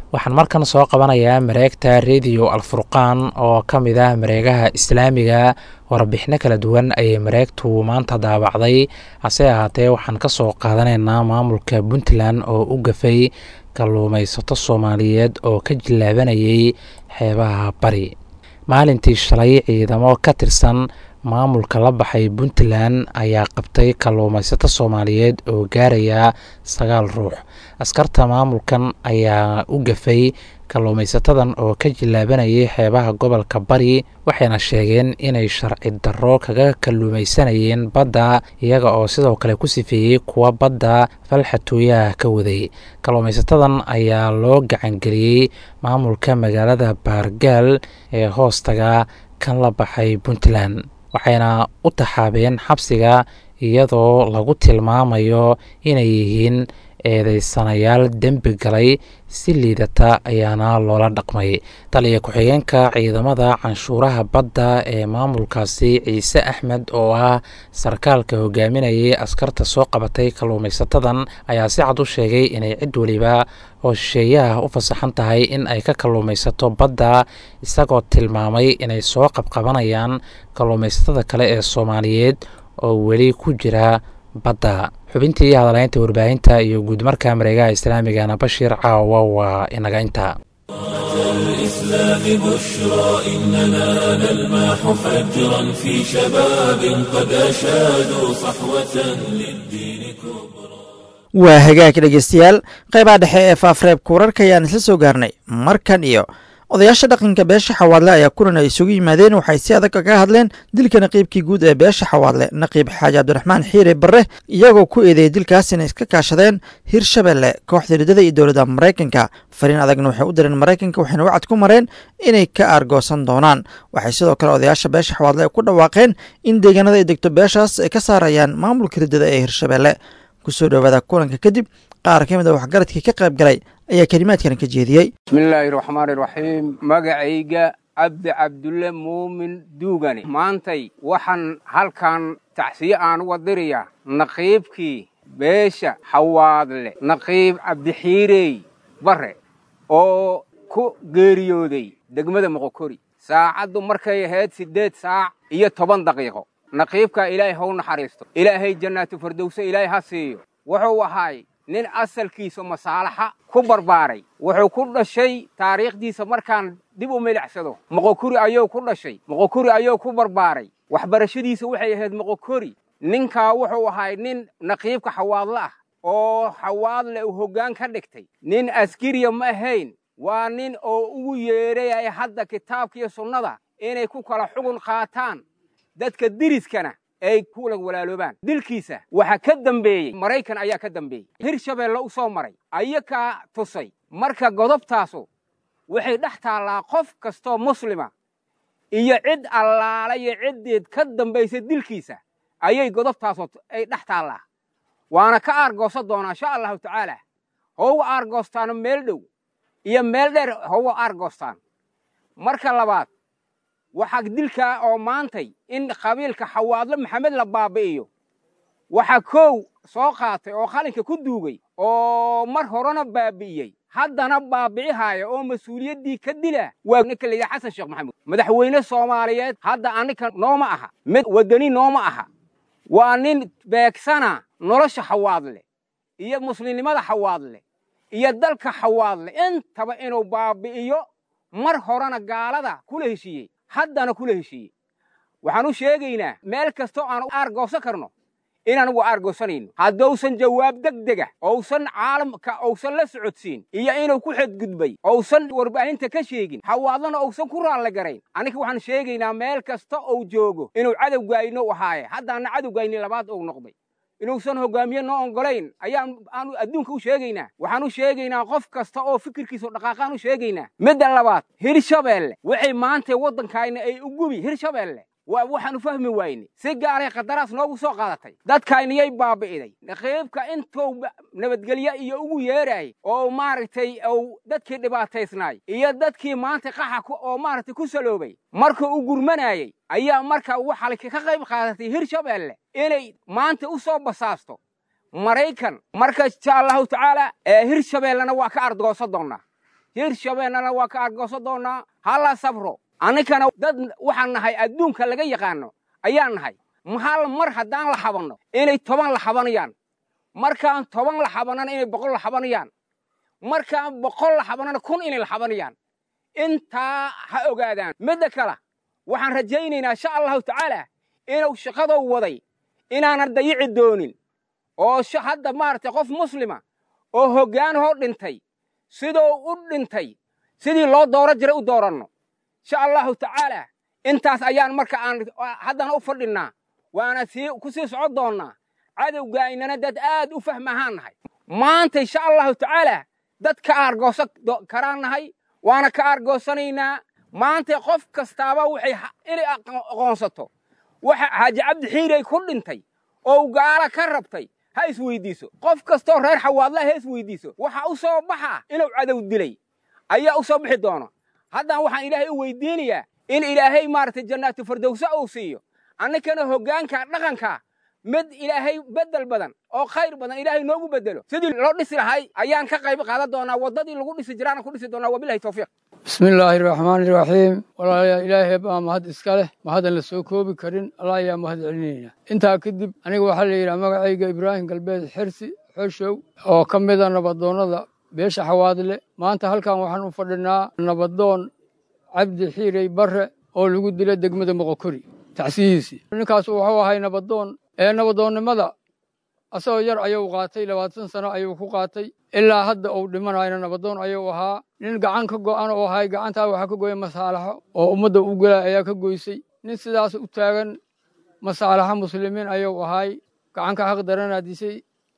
waxaan markan soo qabanayaa mareegta rediyo alfurqaan oo ka mid ah mareegaha islaamiga warbixino kala duwan ayay mareegtu maanta daabacday hase ahaatee waxaan ka soo qaadanaynaa maamulka puntland oo u gafay kalluumaysato soomaaliyeed oo ka jillaabanayay xeebaha bari maalintii shalay ciidamo ka tirsan maamulka la baxay puntland ayaa qabtay kalluumaysato soomaaliyeed oo gaaraya sagaal ruux askarta maamulkan ayaa u gafay kalluumaysatadan oo ka jillaabanayay xeebaha gobolka bari waxayna sheegeen inay sharci darro kaga kalluumaysanayeen badda iyaga oo sidoo kale ku sifeeyey kuwa badda falxatooyaha ka waday kalluumaysatadan ayaa loo gacangeliyey maamulka magaalada baargaal ee hoostaga kan la baxay puntland waxayna u taxaabeen xabsiga iyadoo lagu tilmaamayo inay yihiin eedeysanayaal dembi galay si liidata ayaana loola dhaqmay taliya ku-xigeenka ciidamada canshuuraha badda ee maamulkaasi ciise axmed oo ah sarkaalka hogaaminayay askarta soo qabatay kalluumaysatadan ayaa si cad u sheegay inay cid weliba oo shisheeyaha u fasaxan tahay in ay ka kalluumaysato badda isagoo tilmaamay inay soo qabqabanayaan kalluumaysatada kale ee soomaaliyeed oo weli ku jira badda xubintii hadalaynta warbaahinta iyo guudmarka mareegaha islaamigana bashiir caawa waa inaga inta الإسلام بشرى إننا نلمح فجرا في شباب قد أشادوا صحوة للدين كبرى waa hagaag dhegeystayaal qaybaha dhexe ee faafreebka wararka ayaan isla soo gaarnay markan iyo odayaasha dhaqanka beesha xawaadle ayaa kulan ay isugu yimaadeen waxay si adag kaga hadleen dilka naqiibkii guud ee beesha xawaadle naqiib xaaji cabdiraxmaan xiire barre iyagoo ku eedeeyay dilkaas inay iska kaashadeen hirshabelle kooxda riddada iyo dowladda maraykanka fariin adagna waxay u direen maraykanka waxayna wacad ku mareen inay ka aargoosan doonaan waxay sidoo kale odayaasha beesha xawaadle ay ku dhawaaqeen in deegaanada ay degto beeshaas ay ka saarayaan maamulka riddada ee hirshabelle kusoo dhowaada kulanka kadib qaar ka mid a waxgaradkii ka qayb galay ayaa kelimaadkan ka jeediyey bismillaahi raxmaani raxiim magacayga cabdi cabdulle muumin duugani maantay waxaan halkan tacsiye aan uga dirayaa naqiibkii beesha xawaadle naqiib cabdixiirey barre oo ku geeriyooday degmada moqokori saacaddu markay ahayd siddeed saac iyo toban daqiiqo naqiibkaa ilaahay haw naxariisto ilaahay jannaatu fardowse ilaahay ha siiyo wuxuu ahaay nin asalkiisa masaalaxa ku barbaaray wuxuu ku dhashay taariikhdiisa markaan dib u milicsado moqokuri ayuu ku dhashay moqokuri ayuu ku barbaaray waxbarashadiisa waxay ahayd moqokori ninkaa wuxuu ahay nin naqiibka xawaadle ah oo xawaadle uu hoggaan ka dhigtay nin askariya ma ahayn waa nin oo ugu yeedhayay hadda kitaabkiiyo sunnada inay ku kala xugun qaataan dadka diriskana ay kula walaaloobaan dilkiisa waxaa ka dambeeyey maraykan ayaa ka dambeeyey hirshabeelle u soo maray ayakaa tusay marka godobtaasu waxay dhex taallaa qof kastoo muslima iyo cid allaala iyo ciddeed ka dambaysa dilkiisa ayay godobtaasu ay dhex taallaa waana ka aargoosan doonaa insha allahu tacaala houga aargoostaano meel dhow iyo meel dheer houga aargoostaan marka labaad waxaa dilkaa oo maantay in qabiilka xawaadle maxamed la baabi'iyo waxaa kow soo qaatay oo qalinka ku duugay oo mar horena baabi'iyey haddana baabi'ihaaya oo mas-uuliyaddii ka dila waa ninka la yidhaha xasan sheekh maxamuud madaxweyne soomaaliyeed hadda annika nooma aha mid waddani nooma aha waa nin beegsana nolosha xawaadle iyo muslimnimada xawaadle iyo dalka xawaadle intaba inuu baabi'iyo mar horena gaalada kula heshiiyey haddana kula heshiiyey waxaan u sheegaynaa meel kastoo aan aargoosan karno inaan ugu aargoosanayno haddousan jawaab degdega ousan caalamka ousan la socodsiin iyo inuu ku xadgudbay ousan warbaahinta ka sheegin xawaadlana ousan ku raalli garayn annika waxaan sheegaynaa meel kasta ou joogo inuu cadowgaayno ahaaye haddaana cadowgaayni labaad ou noqday inuusan hogaamiye noo ongolayn ayaan aanu adduunka u sheegaynaa waxaan u sheegaynaa qof kasta oo fikirkiisu dhaqaaqaan u sheegaynaa midda labaad hirshabeelle waxay maanta waddankayna ay u gubi hirshabeelle waa waxaanu fahmi wayne si gaaray qadaraas noogu soo qaadatay dadkayniyay baabi'iday naqiibka intuu nabadgelye iyo ugu yeeraayay oo maaragtay ou dadkii dhibaataysnaay iyo dadkii maanta qaxa oo maaragtay ku saloobay markuu u gurmanaayey ayaa marka waxaa ka qayb qaadatay hirshabeelle inay maanta u soo basaasto maraykan marka insha allahu tacaala hirshabeellena waa ka ardgoosan doonnaa hirshabeennana waa ka argoosan doonnaa hala sabro anninkana dad waxaan nahay adduunka laga yaqaano ayaan nahay hal mar haddaan la xabanno inay toban la xabanayaan markaan toban la xabanana inay boqol la xabanayaan markaan boqol la xabanana kun inay la xabanayaan intaa ha ogaadaan midda kale waxaan rajaynaynaa insha allahu tacaala inuu shaqadou waday inaanan dayici doonin oo hadda maaragtay qof muslima oo hoggaanhoo dhintay siduu u dhintay sidii loo dooro jiray u dooranno insha allahu tacaala intaas ayaan marka aan haddana u fadhinnaa waana sii ku sii socon doonnaa cadowgaaynana dad aad u fahmahaan nahay maanta insha allahu tacaala dad ka aargoosan karaan nahay waana ka aargoosanaynaa maanta qof kastaaba waxay inay aqoonsato waxa xaaji cabdi xiirey ku dhintay oo gaala ka rabtay ha isweydiiso qof kastoo reer xawaadla ha isweydiiso waxa u soo baxa inuu cadow dilay ayaa u soo bixi doono haddana waxaan ilaahay u weydiinayaa in ilaahay maaragtay jannaatu fardowsa uu siiyo annikana hoggaanka dhaqanka mid ilaahay beddel badan oo khayr badan ilaahay noogu beddelo sidii loo dhisi lahay ayaan ka qayb qaadan doonaa waddadii lagu dhisi jiraana ku dhisi doonaa wabilahi tawfiiq bismi illaahi raxmaani iraxiim walaalayaa ilaahay baa mahad iska leh mahaddan la soo koobi karin allah ayaa mahad celinayna intaa kadib aniga waxaa la yidhaha magacayga ibraahim galbeed xirsi xoshow oo ka mida nabadoonnada beesha xawaadle maanta halkan waxaan u fadhinaa nabadoon cabdi xiirey barre oo lagu dila degmada moqokori tacsiyihiisii ninkaas wuxuu ahay nabadoon ee nabadoonnimada asagoo yar ayuu qaatay labaatan sano ayuu ku qaatay ilaa hadda uu dhimanayna nabadoon ayuu ahaa nin gacan ka go'an oo ahay gacantaa waxaa ka goya masaalaxo oo ummadda u gelay ayaa ka goysay nin sidaas u taagan masaalaxo muslimiin ayuu ahay gacanka xaq daranaa disay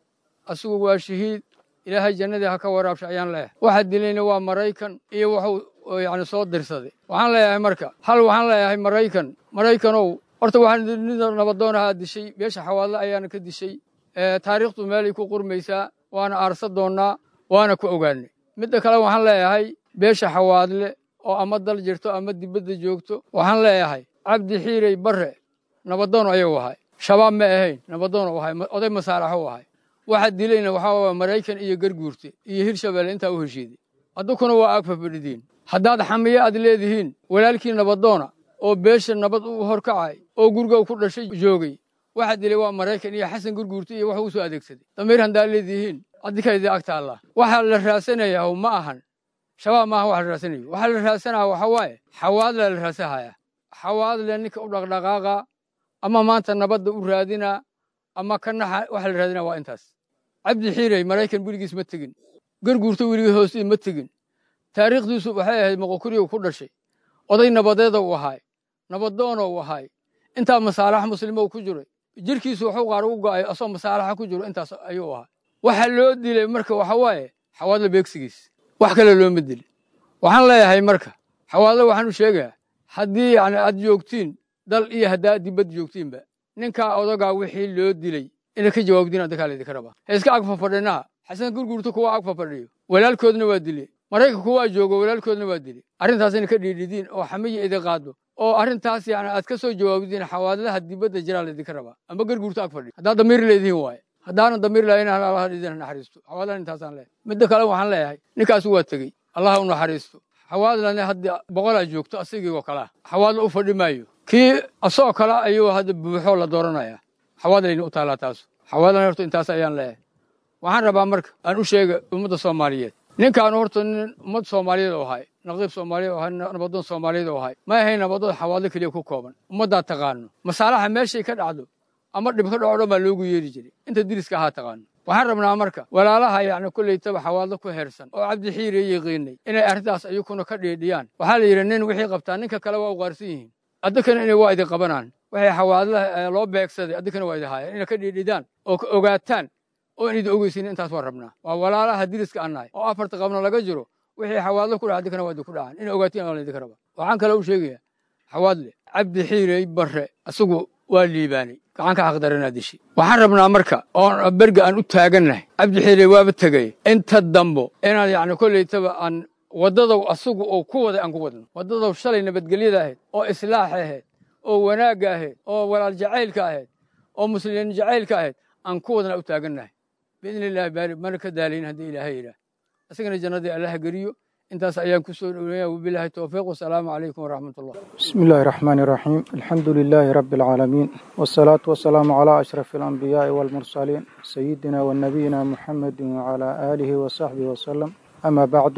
asigu waa shahiid ilaahay jannadii ha ka waraabsha ayaan leeyahay waxa dilayna waa maraykan iyo wuxuu yacni soo dirsaday waxaan leeyahay marka hal waxaan leeyahay maraykan maraykanow horta waxaan nida nabadoonahaa dishay beesha xawaadle ayaana ka dishay taariikhdu meelay ku qurmaysaa waana aarsa doonnaa waana ku ogaanay midda kale waxaan leeyahay beesha xawaadle oo ama dal jirto ama dibadda joogto waxaan leeyahay cabdi xiirey barre nabadoon ayuu ahay shabaab ma ahayn nabadoon u ahay oday masaalaxo u ahay waxa dilayna waxaa waaya maraykan iyo garguurte iyo hirshabeelle intaa u heshiiday addukuna waa aag fafadhidiin haddaad xamiye aad leedihiin walaalkii nabadoona oo beesha nabad u horkacay oo guriga ku dhashay joogay waxa dilay waa maraykan iyo xasan gurguurte iyo waxuu u soo adeegsaday damiir haddaad leedihiin addikaydii agta allah waxaa la raasanayaa ma ahan shabaab maaha waxa la raasanayo waxaa la raasanaya waxa waaye xawaadla la raasahaya xawaadle ninka u dhaqdhaqaaqa ama maanta nabadda u raadinaa ama ka naxa waxa la raadinaa waa intaas cabdi xiirey maraykan weligiis ma tegin garguurto weligii hoostii ma tegin taariikhdiisu waxay ahayd moqokuriyow ku dhashay oday nabadeeda u ahaay nabadoona u ahaay intaa masaalax muslimo ku jiray jirkiisu wuxuu qaar ugu go'ay asoo masaalaxa ku jiro intaas ayuu ahaa waxa loo dilay marka waxa waaye xawaadle beegsigiis wax kale looma dilin waxaan leeyahay marka xawaadle waxaan u sheegayaa haddii yani aad joogtiin dal iyo haddaa dibad joogtiinba ninkaa odagaa wixii loo dilay inay ka jawaabdiin addakaa laydinka rabaa ha iska ag fafadhinaha xasan gurgurta kuwa ag fafadhiyo walaalkoodna waa dile maraykan kuwaa joogo walaalkoodna waa dile arrintaas inay ka dhiidhidiin oo xamiya idin qaado oo arrintaas yani aad ka soo jawaabdiin xawaadlaha dibadda jiraa laydinka rabaa amba garguurta ag fadhiyo haddaad damiir leedihiin waaye haddaanan damiir lahayn allah idin naxariisto xawaadlan intaasaan leeyahay midda kale waxaan leeyahay ninkaas waa tegey allah u naxariisto xawaadlana hadda boqolaa joogto asigii oo kalea xawaadla u fadhi maayo kii asoo kale ayuu hadda buuxoo la dooranaya xawaadlayna u taallaa taasu xawaadlan horta intaas ayaan leeyahay waxaan rabaa marka aan u sheega ummadda soomaaliyeed ninkaan horta nin ummad soomaaliyeed oo ahay naqiib soomaaliyeed oo ahay nabadoon soomaaliyeed oo ahay ma ahayn nabadoon xawaadlo keliya ku kooban ummaddaa taqaano masaalaxa meeshay ka dhacdo ama dhib ka dhaco dhan baa loogu yeeri jiray inta diriska ahaa taqaano waxaan rabnaa marka walaalaha yacni kollaytaba xawaadlo ku heersan oo cabdi xiire yaqiinay inay arrintaas ayukuna ka dhiidhiyaan waxaa la yidhi nin wixii qabtaa ninka kale waa u qaarsan yihiin addakana inay waa idin qabanaan waxay xawaadlaha loo beegsaday addakana waa idin haayeen inay ka dhiidhidaan oo ka ogaataan oo in idin ogeysin intaas waa rabnaa waa walaalaha diriska annahay oo afarta qabna laga jiro wixii xawaadlo ku dhaca addakana waa idin ku dhacaan inay ogaatiin waa laydinka rabaa waxaan kale u sheegayaa xawaadle cabdi xiirey barre isagu waa liibaanay gacanka xaqdaranaa dishay waxaan rabnaa marka oon berga aan u taagannahay cabdi xiirey waaba tegay inta dambo inaan yacni kollaytaba aan waddadow asagu oo ku waday aan ku wadno waddadow shalay nabadgelyada ahayd oo islaaxa ahayd oo wanaagga ahayd oo walaal jacaylka ahayd oo muslimiin jacaylka ahayd aan ku wadna u taagannahay biidni illaahi baari mana ka daalayn haddii ilaahay yidhaah isagana jannadii allaha geliyo intaas ayaan ku soo dhoweynaya wabilaahi towfiiq wasalaamu calaykum waraxmatullah بسم الله الرحمن الرحيم الحمد لله رب العالمين والصلاة والسلام على أشرف الأنبياء والمرسلين سيدنا ونبينا محمد وعلى آله وصحبه وسلم أما بعد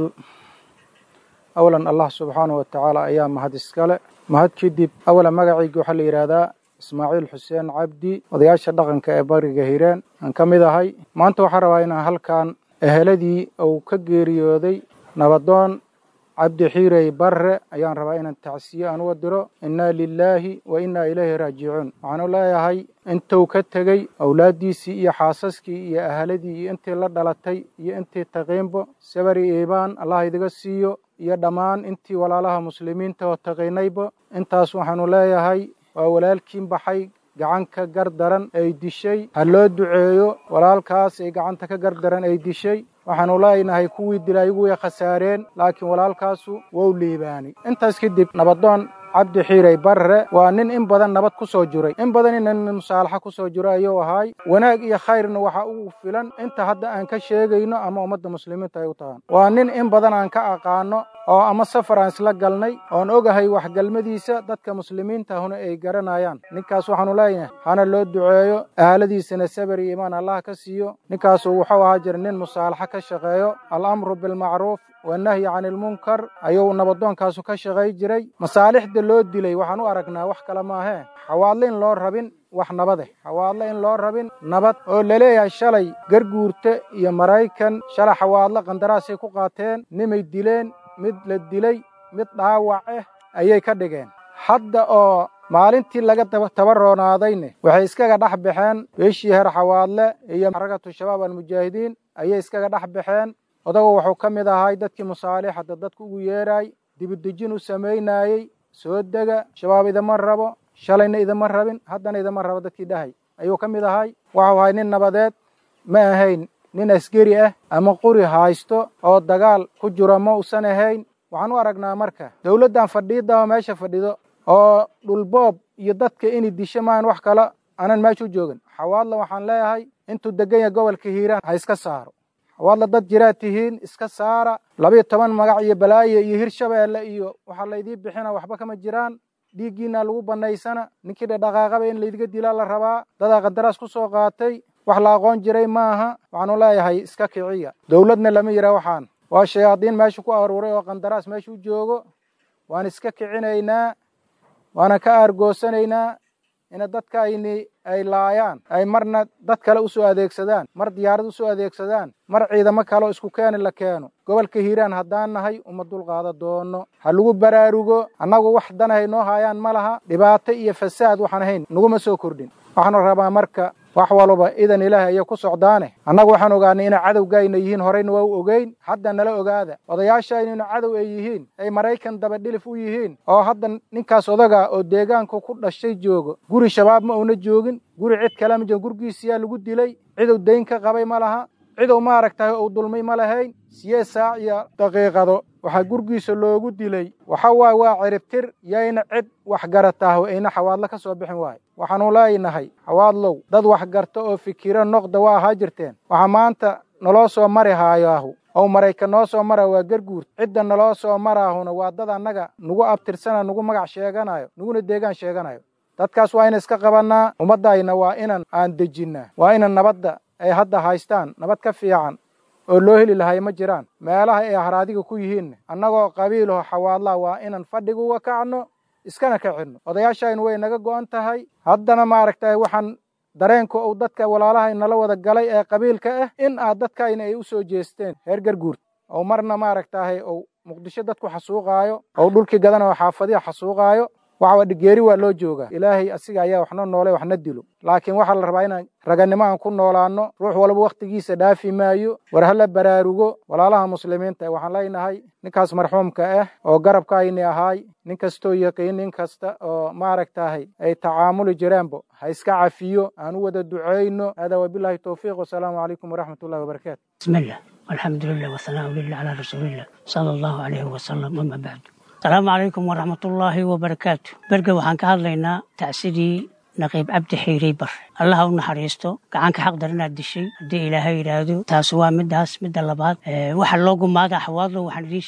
أولا الله سبحانه وتعالى أيام مهد اسكالة مهد كدب أولا مقعي وحل إرادا إسماعيل حسين عبدي odayaasha dhaqanka ee bariga hiiraan aan ka mid ahay maanta waxaan rabaa inaan halkan eheladii uu ka geeriyooday nabadoon cabdi xiirey barre ayaan rabaa inaan tacsiye aan uga diro innaa lilaahi wa innaa ilayhi raajicuun waxaanu leeyahay intuu ka tegey awlaaddiisii iyo xaasaskii iyo ahaladii iyo intii la dhalatay iyo intii taqiinbo sabari iibaan allah idiga siiyo iyo dhammaan intii walaalaha muslimiinta oo taqiinaybo intaas waxaanu leeyahay waa walaalkiin baxay gacanka gardaran ay dishay ha loo duceeyo walaalkaas ay gacanta ka gardaran ay dishay waxaanu leenahay kuwii dilay iyagu way khasaareen laakiin walaalkaasu wou liibaanay intaas kadib nabadoon cabdi xiirey barre waa nin in badan nabad ku soo jiray in badan ina nin musaalaxa ku soo jiro ayuu ahaay wanaag iyo khayrna waxa ugu filan inta hadda aan ka sheegayno ama ummadda muslimiinta ay u tahaan waa nin in badan aan ka aqaano oo ama safar aan isla galnay oon ogahay waxgalmadiisa dadka muslimiinta ahuna ay garanayaan ninkaas waxaanu leeyahay hana loo duceeyo ahaladiisana sabar iyo iimaan allah ka siiyo ninkaasu wuxuu ahaa jira nin musaalaxa ka shaqeeyo alamru bilmacruuf wanahyi cani ilmunkar ayuu nabadoonkaasu ka shaqay jiray masaalixda loo dilay waxaan u aragnaa wax kale maahee xawaadle in loo rabin wax nabadeh xawaadle in loo rabin nabad oo laleeyahay shalay garguurte iyo maraykan shalay xawaadle qandaraasay ku qaateen nimay dileen mid la dilay mid dhaawac ah ayay ka dhigeen hadda oo maalintii laga tabaronaadayne waxay iskaga dhex baxeen beeshii heer xawaadle iyo xarakatu shabaab almujaahidiin ayay iskaga dhex baxeen odagu wuxuu ka mid ahay dadkii musaalixada dadku ugu yeeray dibudejin u samaynayey soo dega shabaab idama rabo shalayna idama rabin haddana idama rabo dadkii dhahay ayuu ka mid ahay waxuu ahay nin nabadeed ma ahayn nin askari ah ama quri haysto oo dagaal ku jiro ma usan ahayn waxaan u aragnaa marka dowladdan fadhiidda oo meesha fadhido oo dhulboob iyo dadka inay disho maahan wax kale aanan meesha u joogin xawaadla waxaan leeyahay intuu degan yahay gobolka hiiraan ha iska saaro xawaadla dad jiraad tihiin iska saara labayo toban magac iyo balaayo iyo hirshabeelle iyo waxaa laydii bixina waxba kama jiraan dhiiggiina lagu bannaysana ninkii dhadhaqaaqaba in laydiga dilaa la rabaa dadaa qandaraas ku soo qaatay wax la aqoon jiray maaha waxaanu leeyahay iska kiciya dowladna lama yidhaha waxaan waa shayaadiin meesha ku aruuray oo qandaraas meesha u joogo waan iska kicinaynaa waana ka aargoosanaynaa ina dadkayni ay laayaan ay marna dad kale usoo adeegsadaan mar diyaarad usoo adeegsadaan mar ciidamo kaleoo isku keeni la keeno gobolka hiiraan haddaan nahay uma dulqaada doono ha lagu baraarugo annagu wax danahay noo haayaan ma laha dhibaato iyo fasaad waxaan ahayn naguma soo kordhin waxaanu rabaa marka wax walba idan ilaahay ayay ku socdaane annagu waxaan ogaanay inay cadowgaayna yihiin horeyna waa u ogeyn hadda nala ogaada odayaashaynayna cadow ay yihiin ay maraykan dabadhilif u yihiin oo hadda ninkaas odaga oo deegaanku ku dhashay joogo guri shabaab ma uuna joogin guri cid kale ma joogin gurigiisiyaa lagu dilay cidow dayn ka qabay ma laha cidow maaragtahay uu dulmay ma lahayn siyeed saac iyo daqiiqado waxaa gurgiisa loogu dilay waxa waaye waa ciribtir yayna cid waxgarataah ayna xawaadlo ka soo bixin waayo waxaanu leenahay xawaadlow dad waxgarta oo fikiro noqda waa ahaa jirteen waxaa maanta naloo soo mari haayaahu oo maraykan noo soo mara waa garguurt cidda naloo soo maraahuna waa dad annaga nagu abtirsana nagu magac sheeganayo naguna deegaan sheeganayo dadkaas waa ina iska qabannaa ummaddayna waa inan aan dejinnaa waa inan nabadda ay hadda haystaan nabad ka fiican oo loo heli lahay ma jiraan meelaha ay haraadiga ku yihiinna annagoo qabiilaho xawaadlaa waa inan fadhiga uga kacno iskana kacinno odayaashaynu way naga go'an tahay haddana maaragtay waxaan dareenka uu dadka walaalahay nala wada galay ee qabiilka ah in aad dadkayna ay u soo jeesteen reer garguurt oo marna maaragtahay ou muqdisho dadku xasuuqaayo ou dhulkii gadana oo xaafadiha xasuuqaayo waxa dhigeeri waa loo joogaa ilaahay asiga ayaa waxna noole waxna dilo laakiin waxaa la rabaa inaan raganimo aan ku noolaano ruux walba wakhtigiisa dhaafi maayo war hala baraarugo walaalaha muslimiinta waxaan leenahay ninkaas marxuumka ah oo garabkaayni ahaay nin kastoo yaqiin nin kasta oo maaragtahay ay tacaamuli jireenbo ha iska cafiyo aan u wada ducayno hada wabilahi towfiiq wasalaamu calaykum waraxmat ullahi wabarakaatu bismillah alxamdu lilah wasanaa lilah calaa rasuulillah sala allahu calayhi wasalam ama bacdu asalaamu calaykum waraxmatullaahi wabarakaatu berge waxaan ka hadlaynaa tacsidii naqiib cabdi xiirey bar allaha u naxariisto gacanka xaqdar inaad dishay haddii ilaahay yidhaahdo taas waa midaas midda labaad waxa loo gumaaga xawaadlo waxaan idiin sheegay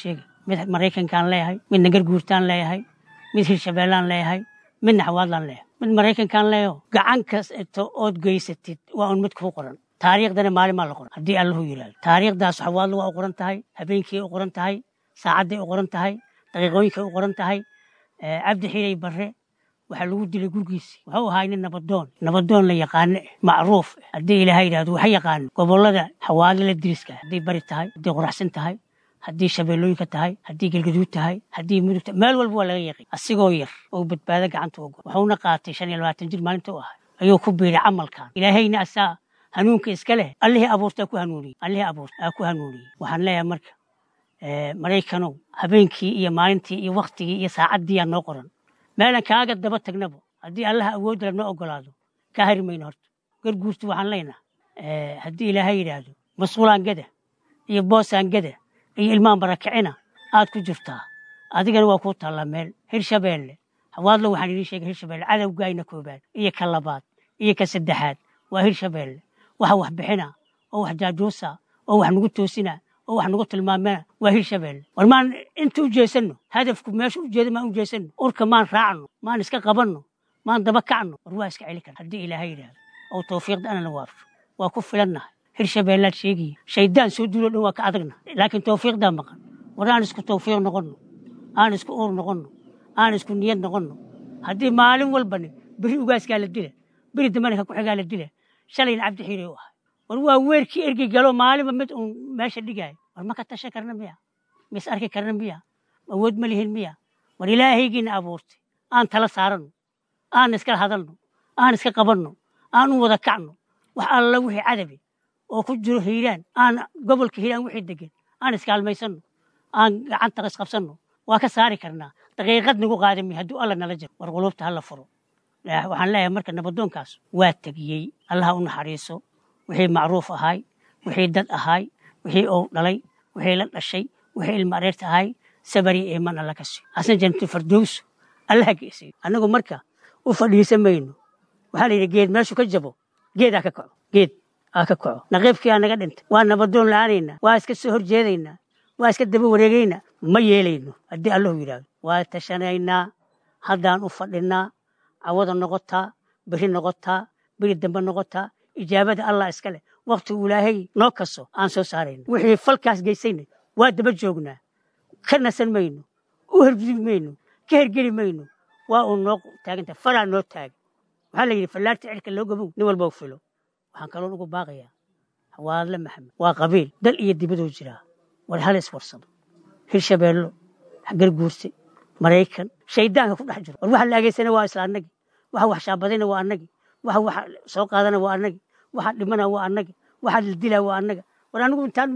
mid maraykankaan leeyahay midna garguurtaan leeyahay mid hirshabeellaan leeyahay midna xawaadlaan leeyahay mid maraykankaan leeyaho gacan kasto ood geysatid waa un mid kuu qoran taariikhdana maalin maa la qoran haddii allahu yidhahdo taariikhdaas xawaadla waa u qoran tahay habeenkii u qoran tahay saacadday u qoran tahay daqiiqooyinkay u qoran tahay cabdi xiray barre waxaa lagu dilay gurgiisii wuxuu ahaa nin nabadoon nabadoon la yaqaano eh macruuf eh haddii ilaaha yidhahdo waxa yaqaano gobollada xawaadla diriska hadday bari tahay hadday qoraxsan tahay haddii shabeellooyinka tahay haddii galgaduud tahay haddii mudug tahay meel walba waa laga yaqin asigoo yar oo badbaado gacanta uga wuxuuna qaatay shan iyo labaatan jir maalinta u ahay ayuu ku biiray camalkan ilaahayna asaa hanuunka iska leh allihii abuurtaa ku hanuuniyey allihii abuurta aa ku hanuuniyey waxaan leeyahay marka maraykanow habeenkii iyo maalintii iyo waktigii iyo saacaddii aa noo qoran meelan kaaga daba tagnabo haddii allaha awoodda lanoo ogolaado kaa hari mayno horta garguurtu waxaan leenaha haddii ilaahay yidhaahdo masquulaan gada iyo boosaan gada iyo ilmaan barakicina aad ku jirtaa adigana waa kuu taallaa meel hirshabeelle hawaadlo waxaan idiin sheegay hirshabeelle cadowgaayna koobaad iyo ka labaad iyo ka saddexaad waa hirshabeelle waxa wax bixina oo wax jaajuusa oo wax nagu toosina oo wax nagu tilmaamana waa hirshabeelle war maan inta u jeesanno hadafku meesha u jeeda maan u jeesanno urka maan raacno maan iska qabanno maan daba kacno war waa iska celi kara haddii ilaahay yidhaahdo oo tawfiiqda ana la waafo waa ku filannahay hirshabeellaad sheegiya shaydaan soo duulo dhan waa ka adagna laakiin tawfiiqdaa maqan war aan isku tawfiiq noqonno aan isku uur noqonno aan isku niyad noqonno haddii maalin walbani beri ugaaskaa la dila beri dambana ka ku-xigaa la dila shalayna cabdi xiirey u ahay war waa weerkii ergey galo maalinba mid uun meesha dhigaayo war ma ka tashan karna miya mis arki karna miya awood ma lihin miya war ilaahaygiina abuurtay aan tala saaranno aan iska hadalno aan iska qabanno aan u wada kacno wax alla wixii cadabi oo ku jiro hiiraan aan gobolka hiiraan wixii degan aan iskaalmaysanno aan gacanta isqabsanno waa ka saari karnaa daqiiqad nagu qaadami hadduu alla nala jiro war quluubta hala furo waxaan leeyahay marka nabadoonkaas waa tegiyey allaha u naxariiso wixii macruuf ahaay wixii dad ahaay wixii ou dhalay wixii la dhashay wixii ilma areerta ahaay sabari eeman alla ka siiyo asna jannatul fardowso allaha geesiyo annagu marka u fadhiisan mayno waxaa la yidhi geed meeshu ka jabo geed aa ka kaco geed aa ka kaco naqiibkii aa naga dhintay waa nabadoon la-aanaynaa waa iska soo horjeedaynaa waa iska daba wareegaynaa ma yeelayno haddii allahu yidhaahdo waa tashanaynaa haddaan u fadhinaa cawada noqotaa beri noqotaa beri dambe noqotaa ijaabada allah iska leh wakti uu ilaahay noo kaso aan soo saarayno wixii falkaas geysayna waa daba joognaa ka nasan mayno u hergudi mayno ka hergeli mayno waa uu noo taaganta falaa noo taagan waxaa la yidhi fallaarta cirka loo gabow nin walba u filo waxaan kaloo ugu baaqayaa hawaadle maxamed waa qabiil dal iyo dibaduu jiraa war hal iswarsado hirshabeello garguurse maraykan shaydaanka ku dhex jiro war waxa la ageysana waa isla annagi waxa wax shaabadayna waa annagi waxa wax soo qaadana waa annagi waxa dhimana waa annagi waxa la dilaa waa annaga war anigu intaan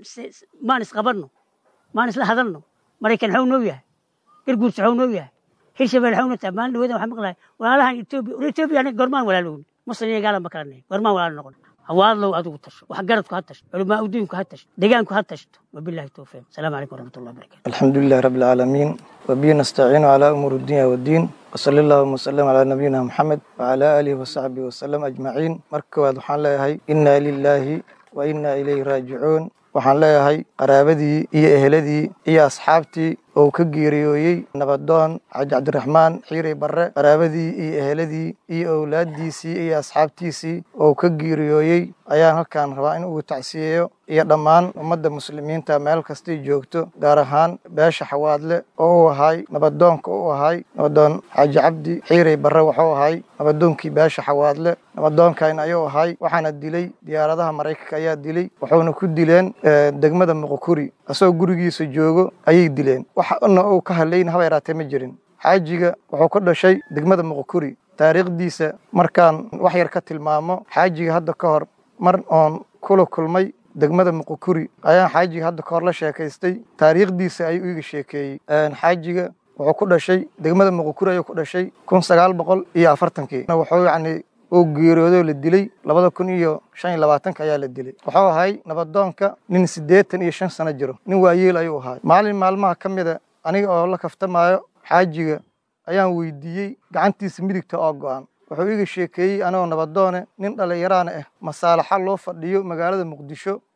maan isqabanno maan isla hadalno maraykan xaw noo yahay garguurse xaw noo yahay hirshabelle xaw noo tahay maalin dhaweeda waxaan maqlahay walaalahan etoobiya war etoobiya aniga gormaan walaalowni muslim iyo gaala ma kala nahay gormaan walaal noqon hawaadlow adigu tasho wax garadku ha tasho culamaa udiinku ha tasho deegaanku ha tashto wabillahi towfiiq asalaamu calaykum waraxmat ullahi barakatu الحمد لله رب العالمين وبه نستعين على أمور الدنيا والدين وصلى الله وسلم على نبينا محمد وعلى آله وصحبه وسلم أجمعين مركواد وحان لهي إنا لله وإنا إليه راجعون waxaan leeyahay qaraabadii iyo eheladii iyo asxaabtii oo ka geeriyooyey nabadoon xaaji cabdiraxmaan xiirey barre qaraabadii iyo eheladii iyo owlaaddiisii iyo asxaabtiisii oo ka geeriyooyey ayaan halkan rabaa in uu tacsiyeeyo iyo dhammaan ummadda muslimiinta meel kastay joogto gaar ahaan beesha xawaadle oo u ahay nabadoonka u ahay nabadoon xaaji cabdi xiirey barre wuxuu ahay nabadoonkii beesha xawaadle nabadoonkan ayuu ahay waxaana dilay diyaaradaha maraykanka ayaa dilay wuxuuna ku dileen degmada muqukuri asagoo gurigiisa joogo ayay dileen waxna uu ka hadlayna haba yaraatee ma jirin xaajiga wuxuu ka dhashay degmada muqukuri taariikhdiisa markaan wax yar ka tilmaamo xaajiga hadda ka hor mar oon kula kulmay degmada muqukuri ayaan xaajiga hadda ka hor la sheekaystay taariikhdiisa ayuu iiga sheekeeyey xaajiga wuxuu ku dhashay degmada muqukuri ayuu ku dhashay kun sagaal boqol iyo afartankii wuxuu yacni uu geeriyoodo la dilay labada kun iyo shan iyo labaatanka ayaa la dilay wuxuu ahay nabadoonka nin siddeetan iyo shan sano jiro nin waayeel ayuu ahay maalin maalmaha ka mida aniga oo la kaftamaayo xaajiga ayaan weydiiyey gacantiisa midigta oo go'an wuxuu iiga sheekeeyey anigoo nabadoone nin dhallinyaraana ah masaalaxa loo fadhiyo magaalada muqdisho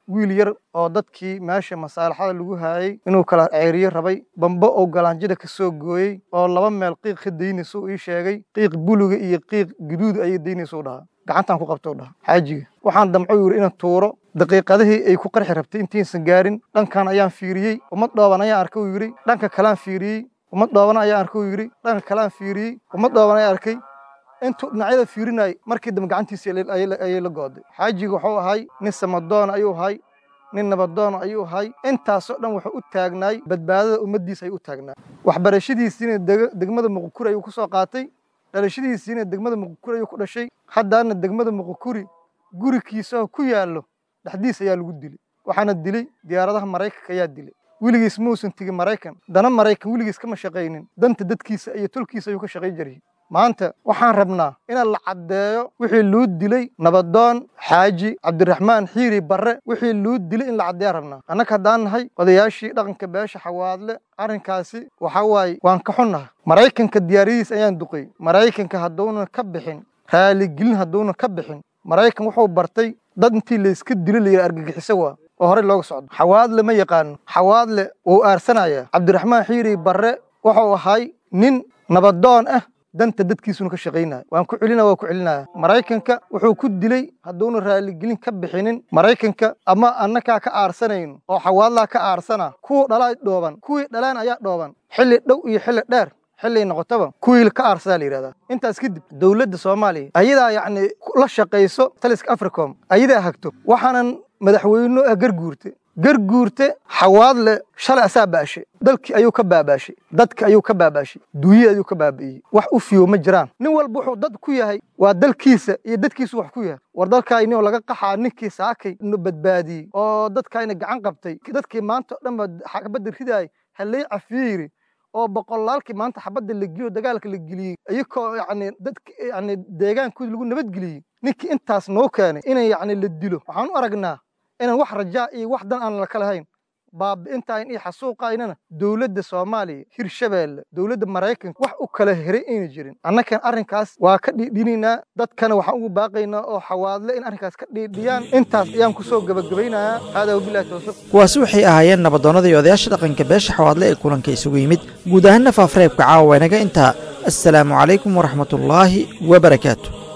wiil yar oo dadkii meesha masaalaxada lagu haayay inuu kala ceeriyo rabay bambo oo galaanjida ka soo gooyey oo laba meel qiiq ka daynaysa uu ii sheegay qiiq buluga iyo qiiq guduud ayay daynaysa u dhahaa gacantaan ku qabta u dhaha xaajiga waxaan damco yidhi inaan tuuro daqiiqadihii ay ku qarxi rabtay intiisan gaarin dhankan ayaan fiiriyey ummad dhooban ayaan arkay uu yidhi dhanka kalaan fiiriyey ummad dhooban ayaan arkay uu yidhi dhanka kalaan fiiriyey ummad dhooban ayaan arkay intuu dhinacyada fiirinayay markii dambe gacantiisii ayay la gooday xaajiga wuxuu ahay nin samadoona ayuu ahay nin nabadoona ayuu ahay intaasoo dhan wuxuu u taagnaay badbaadada ummaddiisa ayuu u taagnaay waxbarashadiisiina degmada muqukuri ayuu ku soo qaatay dhalashadiisiina degmada muqukuri ayuu ku dhashay haddaana degmada muqukuri gurikiisao ku yaallo dhexdiis ayaa lagu dilay waxaana dilay diyaaradaha maraykanka ayaa dilay weligiis muusan tegin maraykan dana maraykan weligiis kama shaqaynin danta dadkiisa iyo tolkiisa ayuu ka shaqay jiray maanta waxaan rabnaa inaan la caddeeyo wixii luu dilay nabadoon xaaji cabdiraxmaan xiiri barre wixii luu dilay in la caddeeyaan rabnaa annaga haddaan nahay odayaashii dhaqanka beesha xawaadle arrinkaasi waxa waaye waan ka xunnaha maraykanka diyaaradiis ayaan duqay maraykanka hadduuna ka bixin raaligelin hadduuna ka bixin maraykan wuxuu bartay dad intii layska dilo layidhi argagixiso waa oo horey looga socdo xawaadle ma yaqaano xawaadle wuu aarsanayaa cabdiraxmaan xiiri barre wuxuu ahay nin nabadoon ah danta dadkiisuna ka shaqaynaya waan ku celina waa ku celinaya maraykanka wuxuu ku dilay hadduuna raaligelin ka bixinin maraykanka ama annakaa ka aarsanayno oo xawaadlaa ka aarsana kuwa dhalaa dhooban kuwii dhalaan ayaa dhooban xilli dhow iyo xilli dheer xilliay noqotaba kuwii ka aarsadaa la yidhahdaa intaas kadib dowladda soomaaliya ayadaa yacni la shaqayso taliska africom ayadaa hagto waxaanan madaxweyno ah garguurte garguurte xawaadle shalay asaa baashay dalkii ayuu ka baabaashay dadka ayuu ka baabaashay duuye ayuu ka baabi'iyey wax u fiyo ma jiraan nin walba wuxuu dad ku yahay waa dalkiisa iyo dadkiisu wax ku yahay war dalkaayni oo laga qaxaa ninkii saakay nu badbaadiyey oo dadkaayna gacan qabtay dadkii maanta o dhan ba xabadda ridaay halay cafiiri oo boqolaalkii maanta xabadda la geliyo dagaalka la geliyey iyakoo yacni dadki yacni deegaankoodi lagu nabadgeliyey ninkii intaas noo keenay inay yacni la dilo waxaan u aragnaa inaan wax rajaa iyo wax dan aan laka lahayn baabi'intayn iyo xasuuqaynana dowladda soomaaliya hirshabeelle dowladda maraykanka wax u kala heray ayna jirin annakan arrinkaas waa ka dhiidhinaynaa dadkana waxaan ugu baaqaynaa oo xawaadle in arrinkaas ka dhiidhiyaan intaas ayaan kusoo gebagabaynayaa haadaa wabillahi tawfiiq kuwaasi waxay ahaayeen nabadoonnada iyo odayaasha dhaqanka beesha xawaadle ee kulanka isugu yimid guud ahaanna faafareebka caawa inaga intaa assalaamu calaykum waraxmatullaahi wabarakaatu